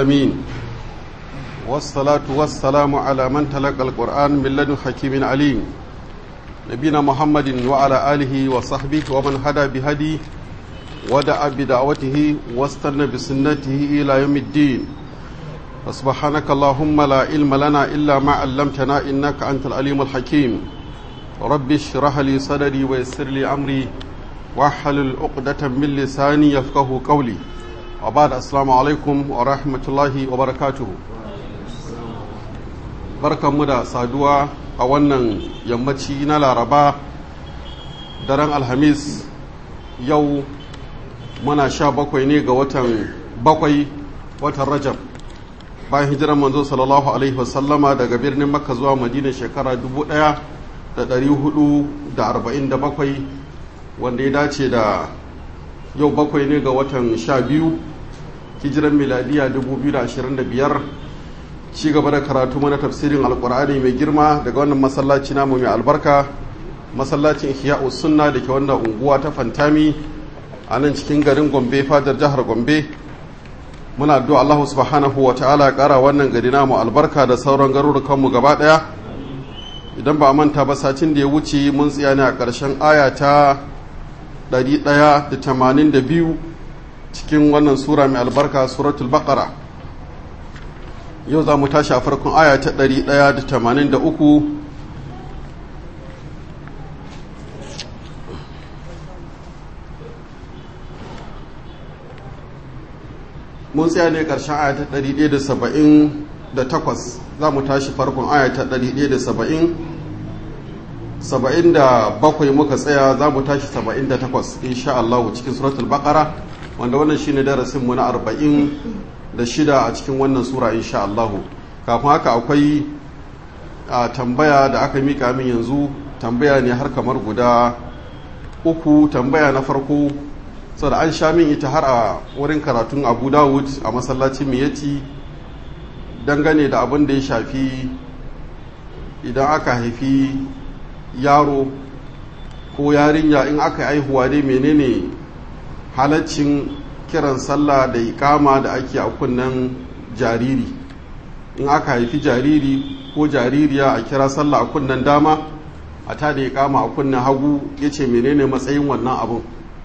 العالمين والصلاة والسلام على من تلقى القرآن من لدن حكيم عليم نبينا محمد وعلى آله وصحبه ومن هدى بهديه ودعا بدعوته واستنى بسنته إلى يوم الدين سبحانك اللهم لا علم لنا إلا ما علمتنا إنك أنت العليم الحكيم رب اشرح لي صدري ويسر لي أمري واحلل عقدة من لساني يفقه قولي وبعد السلام عليكم ورحمة الله وبركاته barkan mu da saduwa a wannan yammaci na laraba daren alhamis yau muna sha bakwai ne ga watan bakwai watan rajab bayan hijiran manzo sallallahu alaihi wasallama daga birnin makka zuwa madina shekara 1447 wanda ya dace da yau bakwai ne ga watan sha biyu hijiran miladiya 2025 ci gaba da karatu mana tafsirin alkur'ani mai girma daga wannan masallaci namu mai albarka masallacin ihya'u sunna da ke wannan unguwa ta fantami a nan cikin garin gombe fadar jihar gombe muna addu'a Allah subhanahu wa ta'ala kara wannan gari namu albarka da sauran garurukanmu gaba daya idan ba manta ba satin da ya wuce mun tsaya ne a ƙarshen aya ta 182 cikin wannan sura mai albarka suratul baqara yau za mu tashi a farkon aya ta 183 mun tsaya ne ƙarshen aya ta 178 za mu tashi farkon aya ta 170 77 muka tsaya za mu tashi 78 insha Allah cikin suratul baqara wanda wannan shine darasin mu na 40 da shida a cikin wannan sura insha Allah kafin haka akwai a tambaya da aka mika min yanzu tambaya ne har kamar guda uku tambaya na farko saboda an sha min ita har a wurin karatun Abu Dawud a masallacin Miyati dangane da abin da ya shafi idan aka haifi yaro ko yarinya in aka haihuwa dai menene halaccin kiran sallah da ikama da ake a kunnen jariri in aka haifi jariri ko jaririya a kira sallah a kunnen dama a ta da ikama a kunnen hagu ya ce menene matsayin wannan abun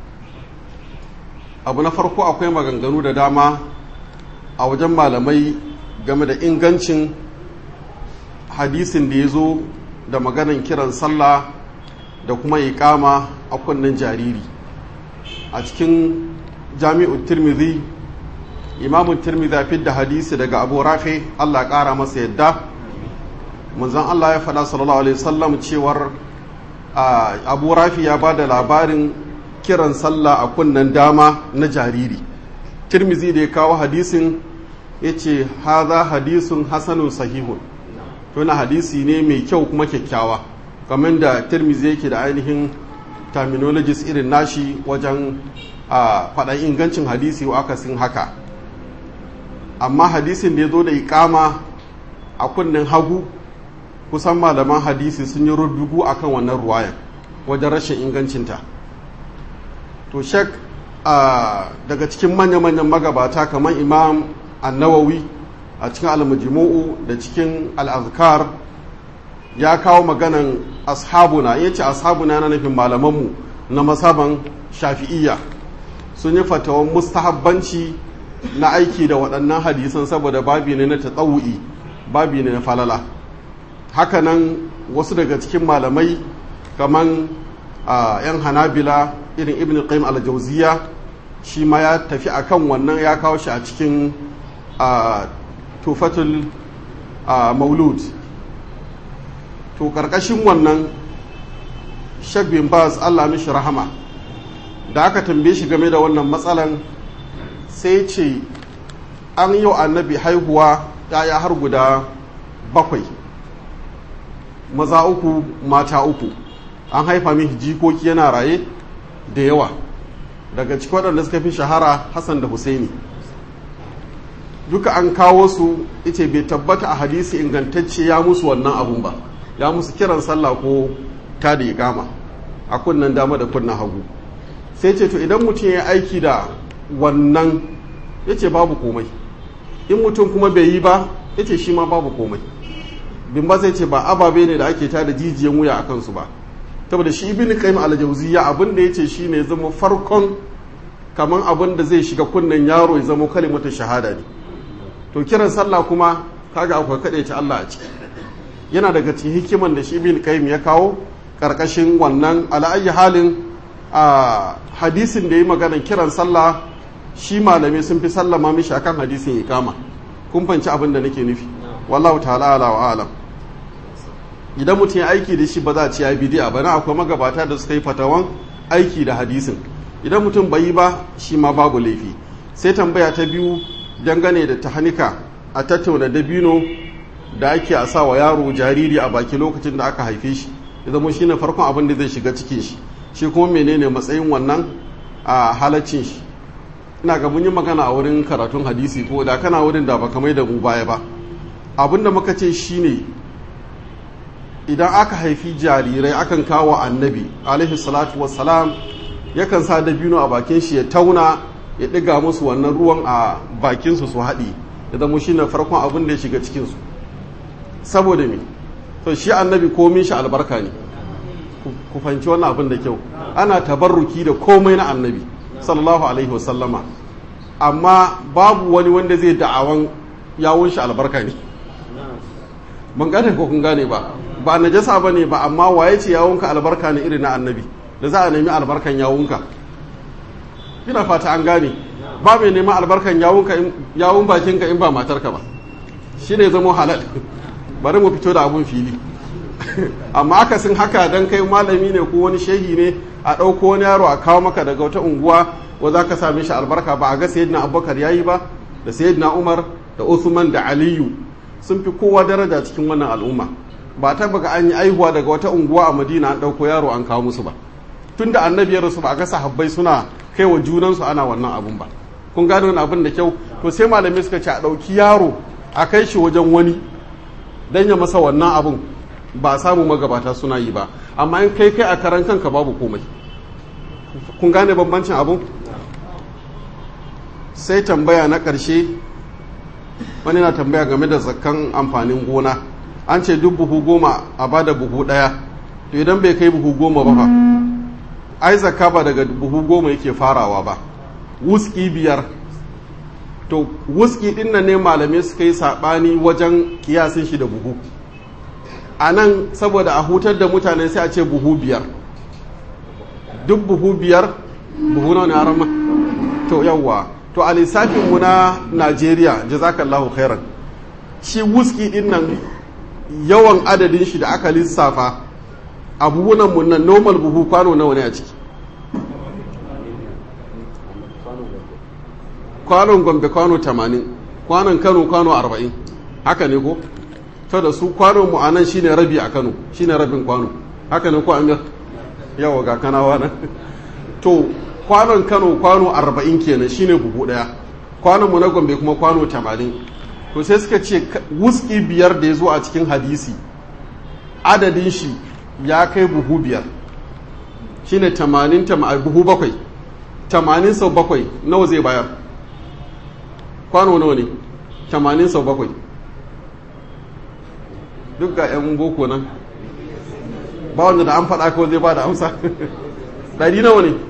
abu na farko akwai maganganu da dama a wajen malamai game da ingancin hadisin da ya zo da maganan kiran sallah da kuma ikama a kunnen jariri a cikin jami'ul tirmidhi imamun tirmidhi ya da hadisi daga abu rafi allah ƙara masa yadda manzon allah ya faɗa sallallahu alaihi wasallam cewar abu rafi ya ba da labarin kiran sallah a kunnen dama na jariri tirmidhi da ya kawo hadisin ya ce haza hadisun hasanun sahihun tuna hadisi ne mai kyau kuma kyakkyawa kamar da tirmidhi yake da ainihin terminologies irin nashi wajen a faɗan ingancin hadisi wa akasin haka amma hadisin da ya zo da ikama a kunnen hagu kusan malaman hadisi sun yi rubugu a kan wannan ruwayan wajen rashin ingancinta to shek daga cikin manya-manyan magabata kamar imam annawawi a cikin almujimu'u da cikin al'azkar ya kawo maganan ashabuna ya ce ashabuna na nufin malamanmu na masaban shafi'iyya sun yi fatawan mustahabbanci na aiki da waɗannan hadisan saboda babi ne na tatsawu'i babi ne na falala hakanan wasu daga cikin malamai kaman yan hanabila irin ibn qayyim al-jawziya shi ma ya tafi akan wannan ya kawo shi a cikin tufatul maulud to karkashin wannan shek bin baz allah mishi rahama da aka tambaye shi game da wannan matsalan sai ce an yi annabi haihuwa yaya har guda bakwai maza uku mata uku an haifa mishi jikoki yana raye da yawa daga cikin waɗanda suka fi shahara hassan da husaini duka an kawo su ita bai tabbata a hadisi ingantacce ya musu wannan abun ba ya musu kiran sallah ko ta da gama a kunnan dama da kunnan hagu sai ce to idan mutum ya aiki da wannan ya ce babu komai in mutum kuma bai yi ba ya ce shi ma babu komai bin ba zai ce ba ababe ne da ake ta da jijiyan wuya a kansu ba saboda shi ibn qayyim al-jawziyya abin da yace shine zama farkon kaman abin da zai shiga kunnen yaro ya zama kalimatu shahada ne to kiran sallah kuma kaga akwai kade ta Allah a ciki yana daga cikin hikiman da shi ibn qayyim ya kawo karkashin wannan ala'ayi halin a hadisin da ya magana kiran sallah shi malami sun fi sallama mishi akan hadisin ikama kun fanci abin da nake nufi wallahu ta'ala ala wa alam idan mutum ya aiki da shi ba za a ci ya bidi'a ba na akwai magabata da suka yi fatawan aiki da hadisin idan mutum bai yi ba shi ma babu laifi sai tambaya ta biyu dangane da tahanika a tattauna dabino da ake a sa wa yaro jariri a baki lokacin da aka haife shi ya zama shine farkon abin da zai shiga cikin shi shi kuma menene matsayin wannan a halaccin shi ina ga mun yi magana a wurin karatun hadisi ko da kana wurin da baka mai da mu baya ba abin da muka ce shine idan aka haifi jarirai akan kawo annabi alaihi salatu wassalam yakan sa dabino a bakin shi ya tauna ya ɗiga musu wannan ruwan a bakinsu su haɗi ya zama shine farkon abin da ya shiga cikinsu saboda me to shi annabi komin shi albarka ne ku fahimci wannan abin da kyau ana tabarruki da komai na annabi sallallahu alaihi wasallama amma babu wani wanda zai da'awan yawon shi albarka ne ban gane ko kun gane ba ba najasa ba ne ba amma waye ce yawonka albarka ne irin na annabi da za a nemi albarkan yawonka ina fata an gane ba mai neman albarkan yawonka yawon bakinka in ba matarka ba shi ne zama halal bari mu fito da abun fili amma akasin haka dan kai malami ne ko wani shehi ne a ɗauko wani yaro a kawo maka daga wata unguwa wa za ka same shi albarka ba a ga sayyidina abubakar ya yi ba da sayyidina umar da usman da aliyu sun fi kowa daraja cikin wannan al'umma ba ta baga an yi aihuwa daga wata unguwa a madina an ɗauko yaro an kawo musu ba tun da annabi ya rasu ba a ga sahabbai suna kai wa junansu ana wannan abun ba kun gano wani abin da kyau to sai malamai suka ce a ɗauki yaro a kai shi wajen wani dan ya masa wannan abun ba samu magabata suna yi ba amma in kai kai a karan kanka babu komai kun gane bambancin abun sai tambaya na ƙarshe wani na tambaya game da zakkan amfanin gona an ce duk buhu goma a bada buhu ɗaya to idan bai kai buhu goma ba fa ai zakka ba daga buhu goma yake farawa ba wuski biyar to wuski ɗin nan ne malamai suka yi saɓani wajen kiyasin shi da buhu a nan saboda a hutar da mutane sai a ce buhu biyar duk buhu biyar buhu na wani arama to yawwa to a lissafinmu na najeriya jazakallahu khairan shi wuski din nan yawan adadin shi da aka lissafa a buhunanmu nan normal buhu kwano nawa ne a ciki kwanon gombe kwano 80 kwanon kano kwano 40 haka ne ko to da su kwanon mu anan shine rabi a Kano shine rabin kwano haka ne ko Amir yawa ga kanawa nan to kwanon Kano kwano 40 kenan shine buhu daya kwanon mu na Gombe kuma kwano 80 to sai suka ce wuski biyar da ya zo a cikin hadisi adadin shi ya kai buhu biyar shine 80 buhu bakwai 80 sau bakwai nawa zai bayar kwano nawa ne 80 sau bakwai duk ga 'yan boko nan ba wanda da an faɗa kawai zai ba da amsa ɗari nawa ne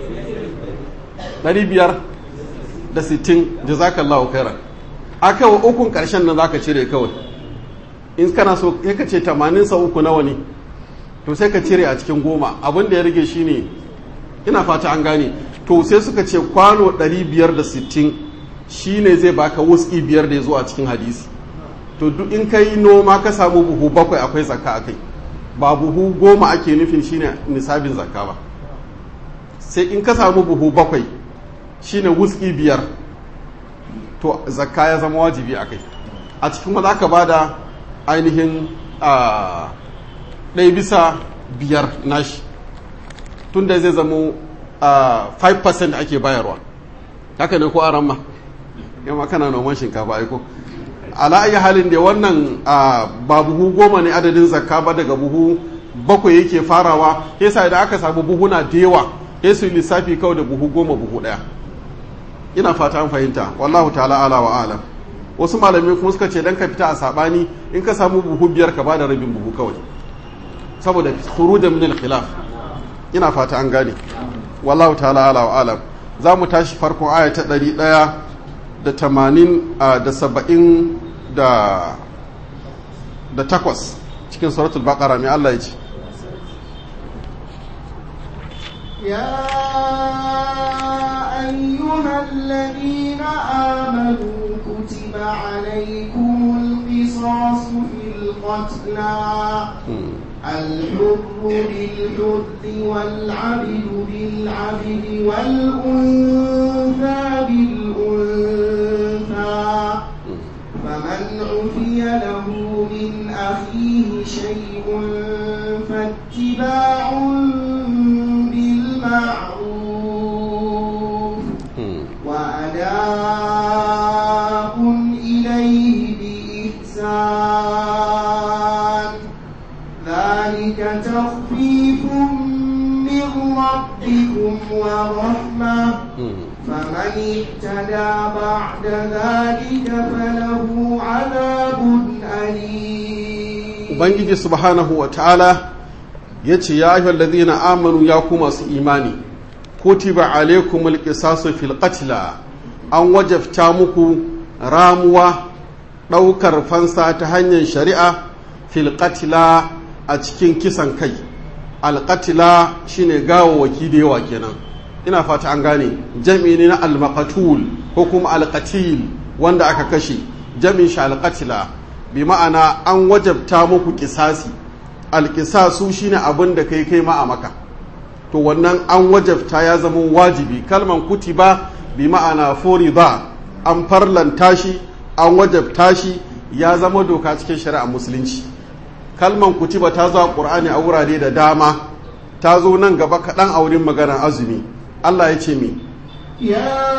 ɗari biyar da sittin jazakallahu khairan aka wa ukun ƙarshen nan zaka cire kawai in kana so ya ka ce tamanin sa uku nawa ne to sai ka cire a cikin goma abin da ya rage shine ina fata an gane to sai suka ce kwano ɗari biyar da sittin shine zai baka wuski biyar da ya zo a cikin hadisi to duk in ka yi noma ka samu buhu bakwai akwai zakka a kai ba buhu goma ake nufin shine nisabin zakka ba sai in ka samu buhu bakwai shine wuski biyar to zakka ya zama wajibi a kai a cikin za ka ba da ainihin ɗaya bisa biyar nashi tun da zai zama 5% ake bayarwa haka ne ko a ramma yamma kana noman shinkafa aiko ala ayi halin da wannan ba buhu goma ne adadin zakka ba daga buhu bakwai yake farawa yasa idan aka samu buhuna da yawa ya su lissafi kawai da buhu goma buhu daya ina fata an fahimta wallahu ta'ala ala wa alam wasu malamai kuma suka ce dan ka fita a sabani in ka samu buhu biyar ka bada rabin buhu kawai saboda khurujan min al-khilaf ina fata an gane wallahu ta'ala ala wa alam za mu tashi farkon aya ta ɗari ɗaya da tamanin da saba'in da da takwas cikin suratul baqara mai Allah ya ce يا أيها الذين آمنوا كتب عليكم القصاص في القتلى الحر بالحر والعبد بالعبد والأنثى بالأنثى فمن عفي له من أخيه شيء فاتباع بالمعروف وأداء إليه بإحسان ذلك تخفيف من ربكم ورحمة فمن اهتدى بعد ذلك فله عذاب أليم ubangiji subhanahu wa ta'ala ya ce ya ayyuhal ladhina amanu ya ku masu imani kutiba alaikumul qisasu fil qatla an wajabta muku ramuwa ɗaukar fansa ta hanyar shari'a fil qatla a cikin kisan kai alƙatila shine gawawaki da yawa kenan ina fata an gane jami ne na almaqatul ko kuma alqatil wanda aka kashe jami'in shi alqatila bi ma'ana an wajabta muku kisasi alkisasu shine abin da kai kai ma a maka to wannan an wajabta ya zama wajibi kalman kutiba bi ma'ana furida an farlanta shi an wajabta shi ya zama doka cikin shari'a musulunci kalman kutiba ta zo a ƙur'ani a wurare da dama ta zo nan gaba kaɗan a wurin maganar azumi Allah ya ce mi يا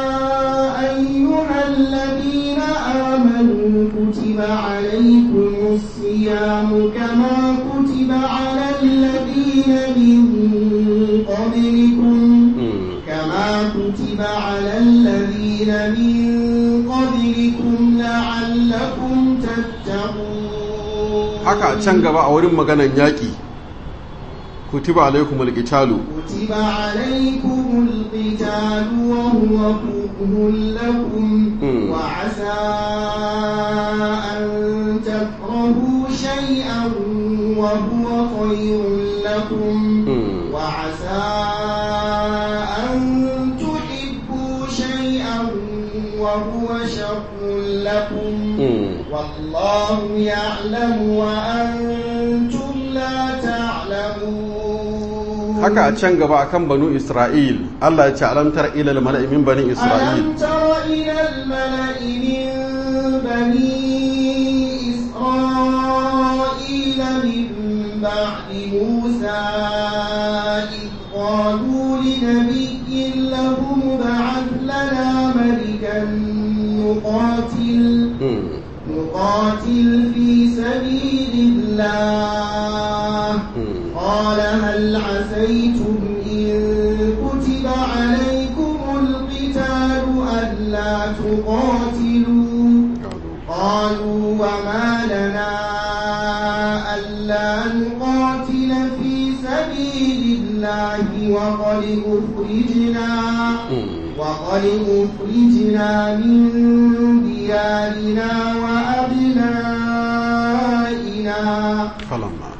أيها الذين آمنوا كتب عليكم الصيام كما كتب على الذين من قبلكم كما كتب على الذين من قبلكم لعلكم تتقون haka can gaba a wurin maganar yaƙi kutiba alaikumul qitalu كتب عليكم القتال وهو كره لكم مم. وعسى أن تكرهوا شيئا وهو خير لكم مم. وعسى أن تحبوا شيئا وهو شر لكم والله يعلم وأنتم لا تعلمون haka a can gaba akan banu isra'il Allah ya ce alamtar ilal mala'i min bani isra'il ألم تر إلى الملأ من بني إسرائيل من بعد موسى إذ قالوا لنبي لهم ابعث لنا ملكا نقاتل Mm. نقاتل في سبيل الله Mm. قال هل عسيتم إن كتب عليكم القتال ألا تقاتلوا قالوا وما لنا ألا نقاتل في سبيل الله وقد أخرجنا Mm. وقد أخرجنا من ديارنا وأبنائنا falamma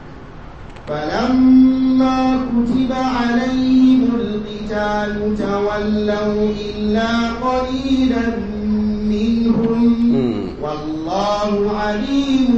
فلما كتب عليهم القتال تولوا إلا قليلا منهم Mm. والله عليم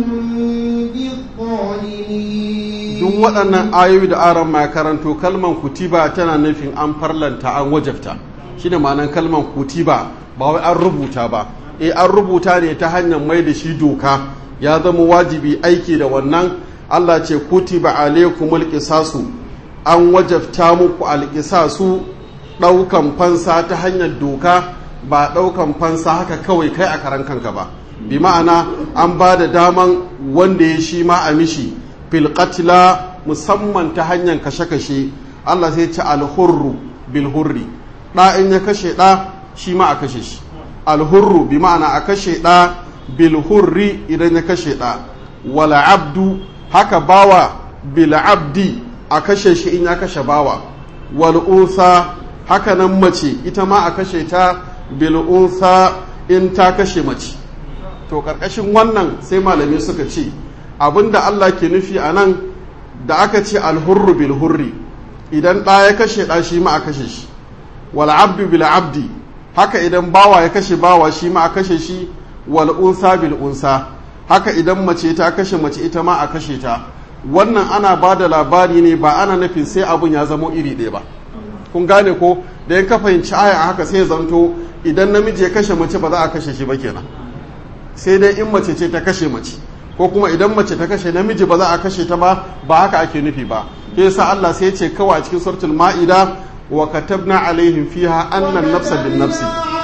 بالظالمين duk waɗannan ayoyi da aron ma karanto kalman kutiba tana nufin an farlanta an wajabta shine ma'anar kalman kutiba ba wai an rubuta ba eh an rubuta ne ta hanyar mai da shi doka ya zama wajibi aiki da wannan Allah ce kutiba alaikumul qisasu an wajabta muku alqisasu ɗaukan fansa ta hanyar doka ba ɗaukan fansa haka kawai kai a karan kanka ba bi ma'ana an ba da daman wanda ya shi ma a mishi fil qatla musamman ta hanyar kashe-kashe Allah sai ce alhurru bil hurri ɗa in ya kashe ɗa shi ma a kashe shi alhurru bi ma'ana a kashe ɗa bilhurri idan ya kashe ɗa wala abdu haka bawa bil abdi a kashe shi in ya kashe bawa wal unsa haka nan mace ita ma a kashe ta bil unsa in ta kashe mace to karkashin wannan sai malami suka ce abinda Allah ke nufi a nan da aka ce alhurru bil hurri idan ɗa ya kashe ɗa shi ma a kashe shi wal abdu bil abdi haka idan bawa ya kashe bawa shi ma a kashe shi wal unsa bil unsa haka idan mace ta kashe mace ita ma a kashe ta wannan ana ba da labari ne ba ana nufin sai abun ya zamo iri ɗaya ba kun gane ko da ya ka fahimci aya a haka sai zanto idan namiji ya kashe mace ba za a kashe shi ba kenan sai dai in mace ce ta kashe mace ko kuma idan mace ta kashe namiji ba za a kashe ta ba ba haka ake nufi ba ke yasa Allah sai ya ce kawai a cikin suratul ma'ida wa katabna alaihim fiha annan nafsa bin nafsi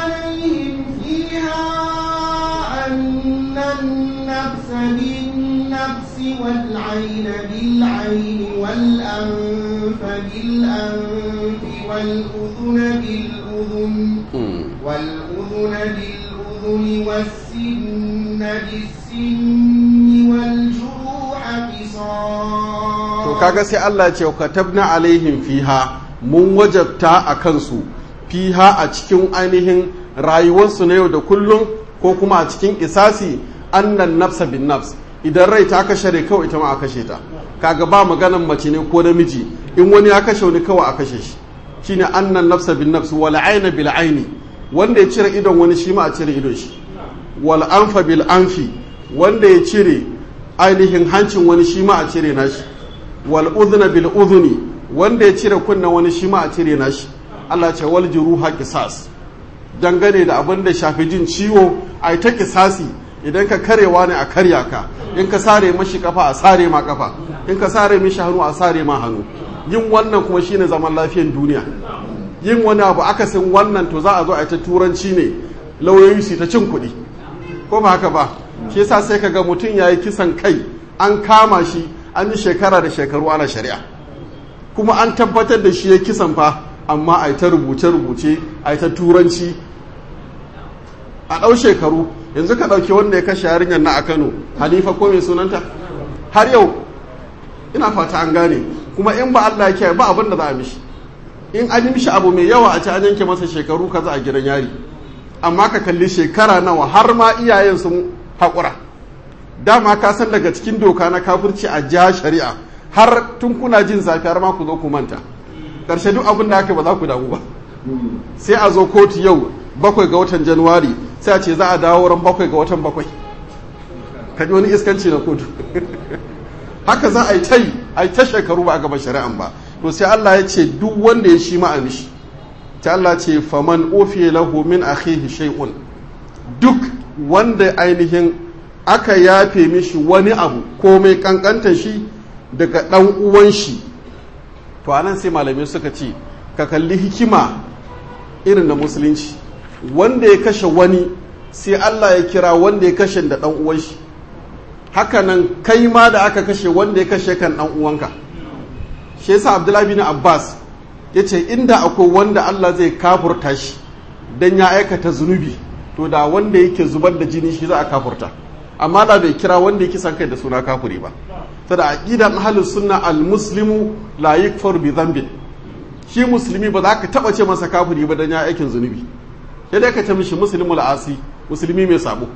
والعين بالعين والأنف بالأنف والأذن بالأذن والأذن بالأذن والسن بالسن والجروح قصاص to kaga sai Allah ce katabna alaihim fiha mun wajabta a kansu fiha a cikin ainihin rayuwarsu na yau da kullum ko kuma a cikin isasi annan nafsa bin nafs idan rai ta kashe rai kawai ita ma a kashe ta kaga ba maganan mace ne ko namiji in wani ya kashe wani kawai a kashe shi shine annan nafsa bin nafs wal aina bil aini wanda ya cire idon wani shi ma a cire idon shi wal anfa bil anfi wanda ya cire ainihin hancin wani shi ma a cire nashi wal udhna bil udhuni wanda ya cire kunna wani shi ma a cire nashi Allah ce wal juruha qisas dangane da abin da shafi jin ciwo ai ta kisasi idan ka karewa ne a karya ka in ka sare mashi kafa a sare ma kafa in ka sare mishi hannu a sare ma hannu yin wannan kuma shine zaman lafiyan duniya yin wani abu akasin wannan to za a zo a ta turanci ne lauyoyi su ta cin kuɗi ko ba haka ba shi yasa sai ka ga mutum ya yi kisan kai an kama shi an yi shekara da shekaru ana shari'a kuma an tabbatar da shi ya kisan fa amma a ta rubuce-rubuce a ta turanci a ɗau shekaru yanzu ka ɗauki wanda ya kashe yarinyar na a kano hanifa ko mai sunanta har yau ina fata an gane kuma in ba allah ya ba abin da za a mishi in an yi mishi abu mai yawa a ci an yanke masa shekaru kaza a gidan yari amma ka kalli shekara nawa har ma iyayen sun haƙura dama ka san daga cikin doka na kafirci a ja shari'a har tun kuna jin zafi har ma ku zo ku manta ƙarshe duk abin da aka ba za ku damu ba sai a zo kotu yau bakwai ga watan januwari sai a ce za a dawo ran bakwai ga watan bakwai ka ji wani iskanci na kotu haka za a yi ta yi a yi ta shekaru ba a gaba shari'an ba to sai Allah ya ce duk wanda ya shi ma'a mishi ta Allah ce faman ofiye lahu min akhihi shay'un duk wanda ainihin aka yafe mishi wani abu ko mai kankanta shi daga dan uwan shi to anan sai malamai suka ce ka kalli hikima irin na musulunci wanda ya kashe wani sai Allah ya kira wanda ya kashe da dan uwan shi hakanan kai ma da aka kashe wanda ya kashe kan dan uwanka shi yasa Abdullahi bin Abbas yace inda akwai wanda Allah zai kafurta shi dan ya aikata zunubi to da wanda yake zubar da jini shi za a kafurta amma da bai kira wanda yake san kai da suna kafuri ba sada aqidan ahlus sunna al muslimu la yakfur bi dhanbin shi musulmi ba za ka taba ce masa kafuri ba dan ya aikin zunubi sai dai ka ce mishi muslimul asi musulmi mai sabo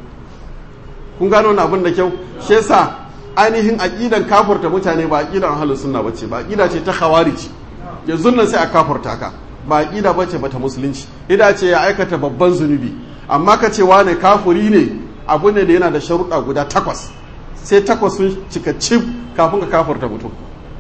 kun gano wannan abin da kyau shi yasa ainihin aqidan kafurta mutane ba aqidan ahlus sunna bace ba aqida ce ta khawarij yanzu nan sai a kafurta ka ba aqida bace bata musulunci ida ce ya aikata babban zunubi amma ka ce wane kafuri ne abu ne da yana da sharuɗa guda takwas sai takwas sun cika cif kafin ka kafurta mutum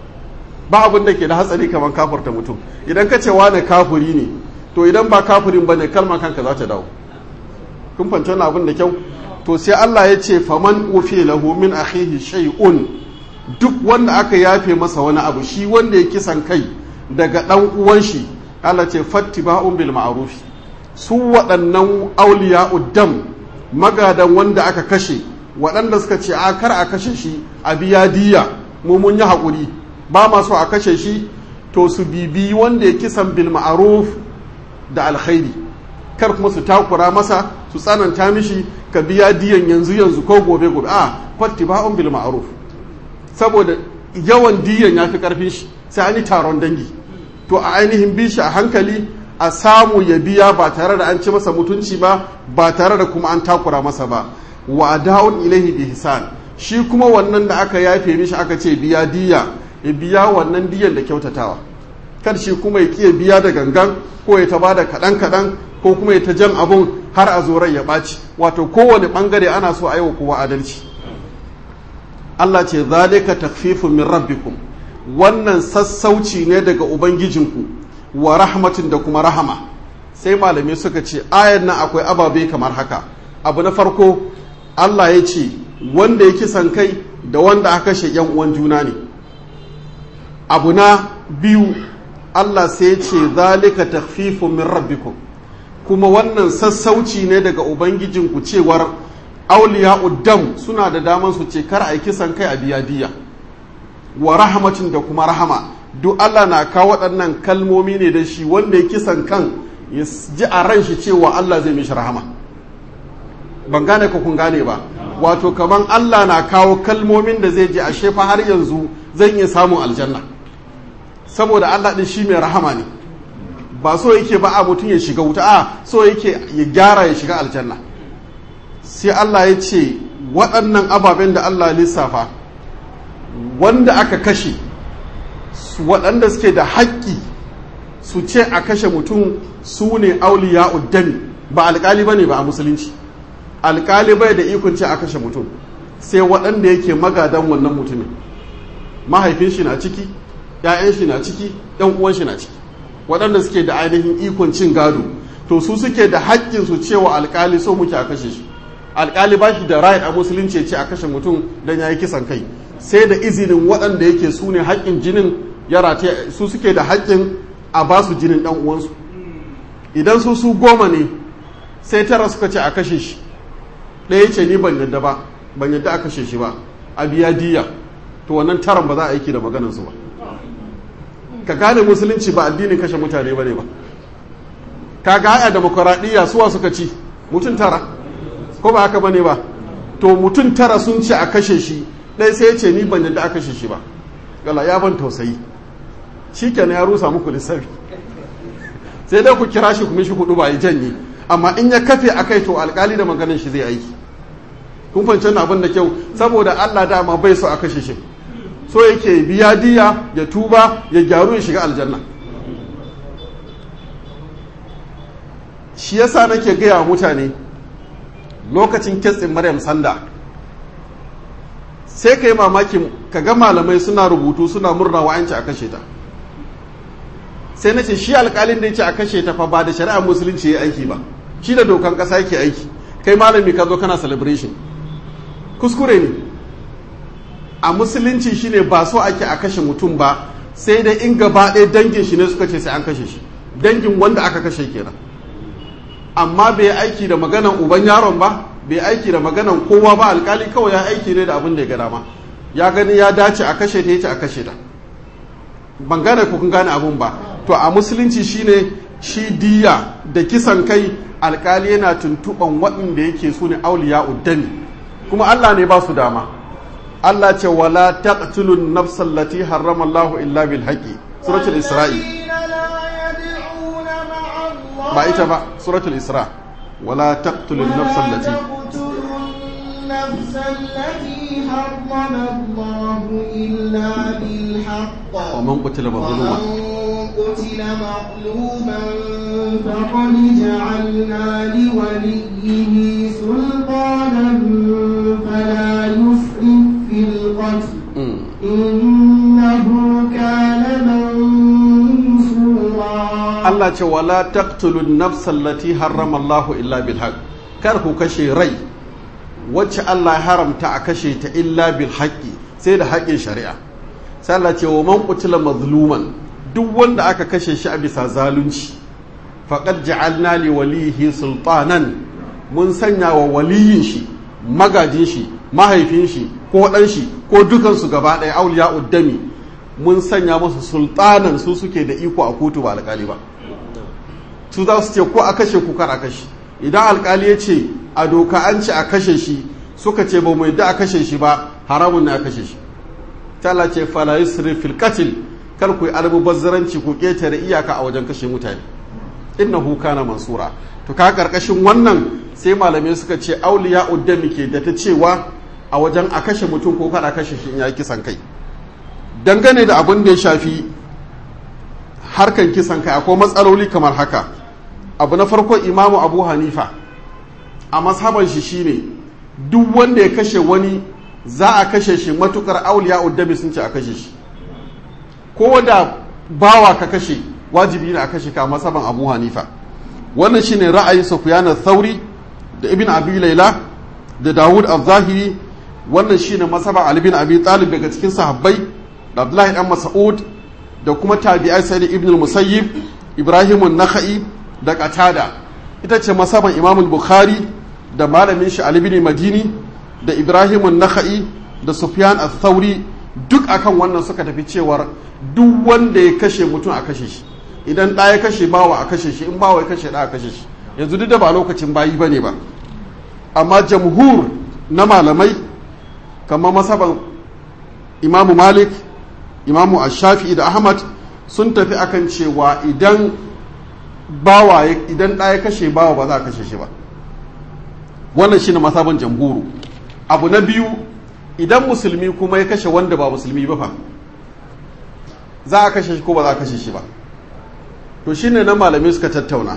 ba abin da ke da hatsari kamar kafurta mutum idan ka ce wane kafuri ne to idan ba kafurin ba ne kalma kanka za ta dawo kun fahimci wani abin da kyau to sai Allah ya ce faman ufi lahu min akhihi shay'un duk wanda aka yafe masa wani abu shi wanda ya kisan kai daga dan uwan shi Allah ce fattiba'un bil ma'ruf su waɗannan auliya uddam magadan wanda aka kashe waɗanda suka ce a kar a kashe shi a biya diya mu mun yi haƙuri ba ma so a kashe shi to su bibi wanda ya kisan bil ma'ruf da alkhairi kar kuma su takura masa su tsananta mishi ka biya diyan yanzu yanzu ko gobe gobe a fattiba'un bil ma'ruf saboda yawan diyan ya fi karfin shi sai an yi taron dangi to a ainihin bi shi a hankali a samu ya biya ba tare da an ci masa mutunci ba ba tare da kuma an takura masa ba wa da'un ilaihi bi hisan shi kuma wannan da aka yafe mishi aka ce biya diya ya biya wannan diyan da kyautatawa kar shi kuma ya kiya biya da gangan ko ya ta bada kaɗan kaɗan ko kuma ya ta jan abun har a zo rai ya ɓaci wato kowane ɓangare ana so a yi wa kowa adalci Allah ce zalika takfifun min rabbikum wannan sassauci ne daga ubangijinku wa rahmatin da kuma rahama sai malamai suka ce ayan nan akwai ababe kamar haka abu na farko Allah ya ce wanda ya kisan kai da wanda aka kashe yan uwan juna ne abu na biyu Allah sai ya ce zalika takfifun min rabbikum kuma wannan sassauci ne daga ubangijinku cewar auliya uddam suna da daman su ce kar a yi kisan kai a biya diya wa rahmatin da kuma rahama duk Allah na kawo waɗannan kalmomi ne da shi wanda ya kisan kan ya ji a ran shi cewa Allah zai mishi rahama ban gane ko kun gane ba wato kaman Allah na kawo kalmomin da zai ji a shefa har yanzu zan iya samun aljanna saboda Allah din shi mai rahama ne ba so yake ba a mutum ya shiga wuta a so yake ya gyara ya shiga aljanna sai Allah ya ce waɗannan ababen da Allah lissafa wanda aka kashe waɗanda suke da haƙƙi su ce a kashe mutum su ne auliya uddami ba alƙali ba ne ba a musulunci alƙali bai da ikon ce a kashe mutum sai waɗanda yake magadan wannan mutumin mahaifin shi na ciki ‘ya'yan shi na ciki ‘yan uwan shi na ciki waɗanda suke da ainihin ikon cin gado to su suke da haƙƙin su cewa alƙali so muke a kashe shi alƙali ba shi da right a musulunci ce a kashe mutum don ya yi kisan kai sai da izinin waɗanda yake su ne haƙƙin jinin ya rataye su suke da haƙƙin a ba su jinin ɗan uwansu idan su su goma ne sai tara suka ce a kashe shi ɗaya ce ni ban yadda ba ban yadda a kashe shi ba a biya diya to wannan taron ba za a aiki da maganarsu ba ka gane musulunci ba addinin kashe mutane ba ne ba ka ga haya demokuraɗiyya suwa suka ci mutum tara ko ba haka ba ne ba to mutum tara sun ce a kashe shi ɗaya sai ya ce ni ban yadda a kashe shi ba gala ya ban tausayi shi kenan ya rusa muku lissafi sai dai ku kira shi kuma shi hudu ba ya janye amma in ya kafe a kai to alkali da maganin shi zai aiki kun fahimci abin da kyau saboda Allah dama bai so a kashe shi so yake biya diya ya tuba ya gyaru ya shiga aljanna shi yasa nake gaya wa mutane lokacin kitsin maryam sanda sai ka yi mamakin ka ga malamai suna rubutu suna murna wa'anci a kashe ta sai na ce shi alkalin da ya ce a kashe ta fa ba da shari'a musulunci ya aiki ba shi da dokan kasa yake aiki kai malami ka zo kana celebration kuskure ne a musulunci shine ba so ake a kashe mutum ba sai dai in gaba ɗaya dangin shi ne suka ce sai an kashe shi dangin wanda aka kashe kenan amma bai aiki da maganan uban yaron ba bai aiki da maganan kowa ba alkali kawai ya aiki ne da abin da ya gada ma ya gani ya dace a kashe ta yace a kashe ta ban gane ko kun gane abun ba to a musulunci shine shi diya da kisan kai alkali yana tuntuban waɗanda yake su ne auliya uddami kuma Allah ne ba su dama Allah ce wala taqtulun nafsal lati harrama Allahu illa bil haqqi suratul isra'i ba ita ba suratul isra wala taqtulun nafsal lati النفس التي حرم الله إلا بالحق ومن قتل مظلوما ومن قتل مظلوما فقد جعلنا لوليه سلطانا فلا يسرف في القتل Mm. إنه كان منصورا Allah ce wala taqtulun nafsal lati harrama Allahu illa bil haqq kar ku kashe rai wacce Allah ya haramta a kashe ta illa bil haqqi sai da haƙƙin shari'a sai Allah ce wa man qutila mazluman duk wanda aka kashe shi a bisa zalunci faqad ja'alna li walihi sultanan mun sanya wa waliyin shi magajin shi mahaifin shi ko dan shi ko dukansu gaba ɗaya auliya uddami mun sanya musu sultanan su suke da iko a kotu ba alƙali ba su za su ce ko a kashe ku kar a kashe idan alkali ya ce a doka an ce a kashe shi suka ce ba mu yadda a kashe shi ba haramun ne a kashe shi tala ce fala yusri fil qatl kar ku yi almubazzaranci ku ketare iyaka a wajen kashe mutane innahu kana mansura to ka karkashin wannan sai malamai suka ce auliya uddami ke da ta cewa a wajen a kashe mutum ko kada kashe shi in ya kisan kai dangane da abin da ya shafi harkan kisan kai akwai matsaloli kamar haka abu na farko imamu abu hanifa a mashaban shi shine duk wanda ya kashe wani za a kashe shi matukar auliya uddami sun ce a kashe shi ko da bawa ka kashe wajibi ne a kashe ka masaban abu hanifa wannan shine ra'ayin sufyan thauri da ibn abi laila da dawud al-zahiri wannan shine masaban ali bin abi talib daga cikin sahabbai da abdullahi dan mas'ud da kuma tabi'ai sai ibn al-musayyib ibrahim an-nakhai da qatada ita ce masaban imam al-bukhari da malamin shi ali bin madini da ibrahim an-nakhai da sufyan al-thauri duk akan wannan suka tafi cewar duk wanda ya kashe mutum a kashe shi idan ɗaya kashe bawa a kashe shi in bawa ya kashe ɗaya a kashe shi yanzu duk da ba lokacin bayi ba ne ba amma jamhur na malamai kamar masaban imamu malik imamu ashafi da ahmad sun tafi akan cewa idan bawa idan ɗaya kashe bawa ba za a kashe shi ba wannan shine masaban jamhuru abu na biyu idan musulmi kuma ya kashe wanda ba musulmi ba fa za a kashe shi ko ba za a kashe shi ba to shine na malamai suka tattauna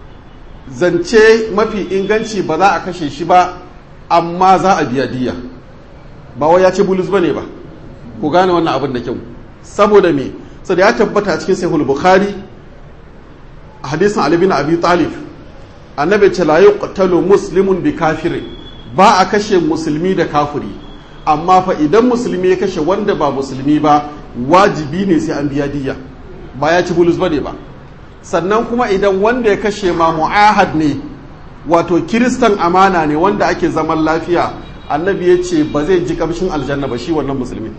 zance mafi inganci ba za a kashe shi ba amma za a biya diya ba wai ya ce bulus ba ne ba ku gane wannan abin da kyau saboda me saboda ya tabbata a cikin sahihul bukhari hadisin ali bin abi talib annabi ce la yuqtalu muslimun bi kafirin ba a kashe musulmi da kafiri amma fa idan musulmi ya kashe wanda ba musulmi ba wajibi ne sai an biya diya ba ya ci bulus ba ne ba sannan kuma idan wanda ya kashe ma mu'ahad ne wato kiristan amana ne wanda ake zaman lafiya annabi ya ce ba zai ji kamshin aljanna ba shi wannan musulmi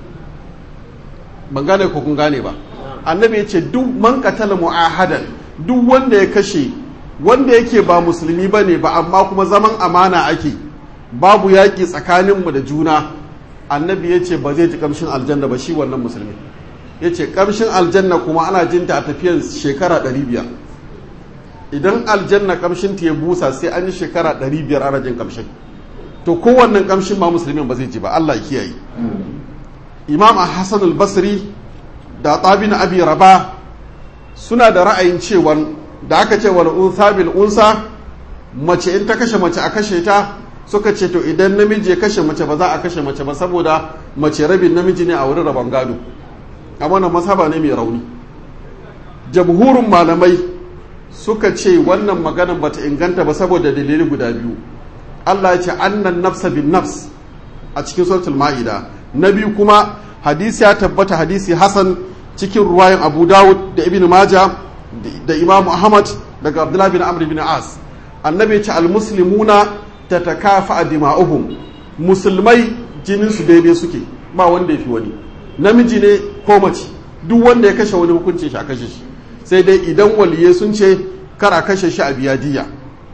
ban gane ko kun gane ba annabi ya ce duk man katala mu'ahadan duk wanda ya kashe wanda yake ba musulmi ba ne ba amma kuma zaman amana ake babu yaƙi tsakaninmu da juna annabi ya ce ba zai ji kamshin aljanna ba shi wannan musulmi ya ce kamshin aljanna kuma ana jinta a tafiyan shekara 500 idan aljanna kamshin ta ya busa sai an yi shekara 500 ana jin kamshin to kowannen kamshin ma musulmin ba zai ji ba Allah kiyaye imam hassan al-basri da tabin abi raba suna da ra'ayin cewa da aka ce wal unsa bil unsa mace in ta kashe mace a kashe ta suka ce to idan namiji ya kashe mace ba za a kashe mace ba saboda mace rabin namiji ne a wurin rabon gado a wannan masaba ne mai rauni jamhurin malamai suka ce wannan maganan bata inganta ba saboda dalili guda biyu Allah ya ce annan nafsa bin nafs a cikin suratul ma'ida na biyu kuma hadisi ya tabbata hadisi hasan cikin ruwayan abu dawud da ibn maja da imamu ahmad daga abdullahi bin amr bin as annabi ce almuslimuna tatakafa dima'uhum musulmai jinin su daidai suke ba wanda ya fi wani namiji ne ko mace duk wanda ya kashe wani hukuncin shi a kashe shi sai dai idan waliye sun ce kar a kashe shi a biya diya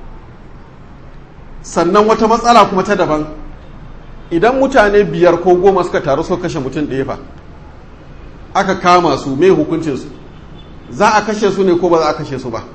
sannan wata matsala kuma ta daban idan mutane biyar ko goma suka taru suka kashe mutum ɗaya fa aka kama su mai hukuncinsu za a kashe su ne ko ba za a kashe su ba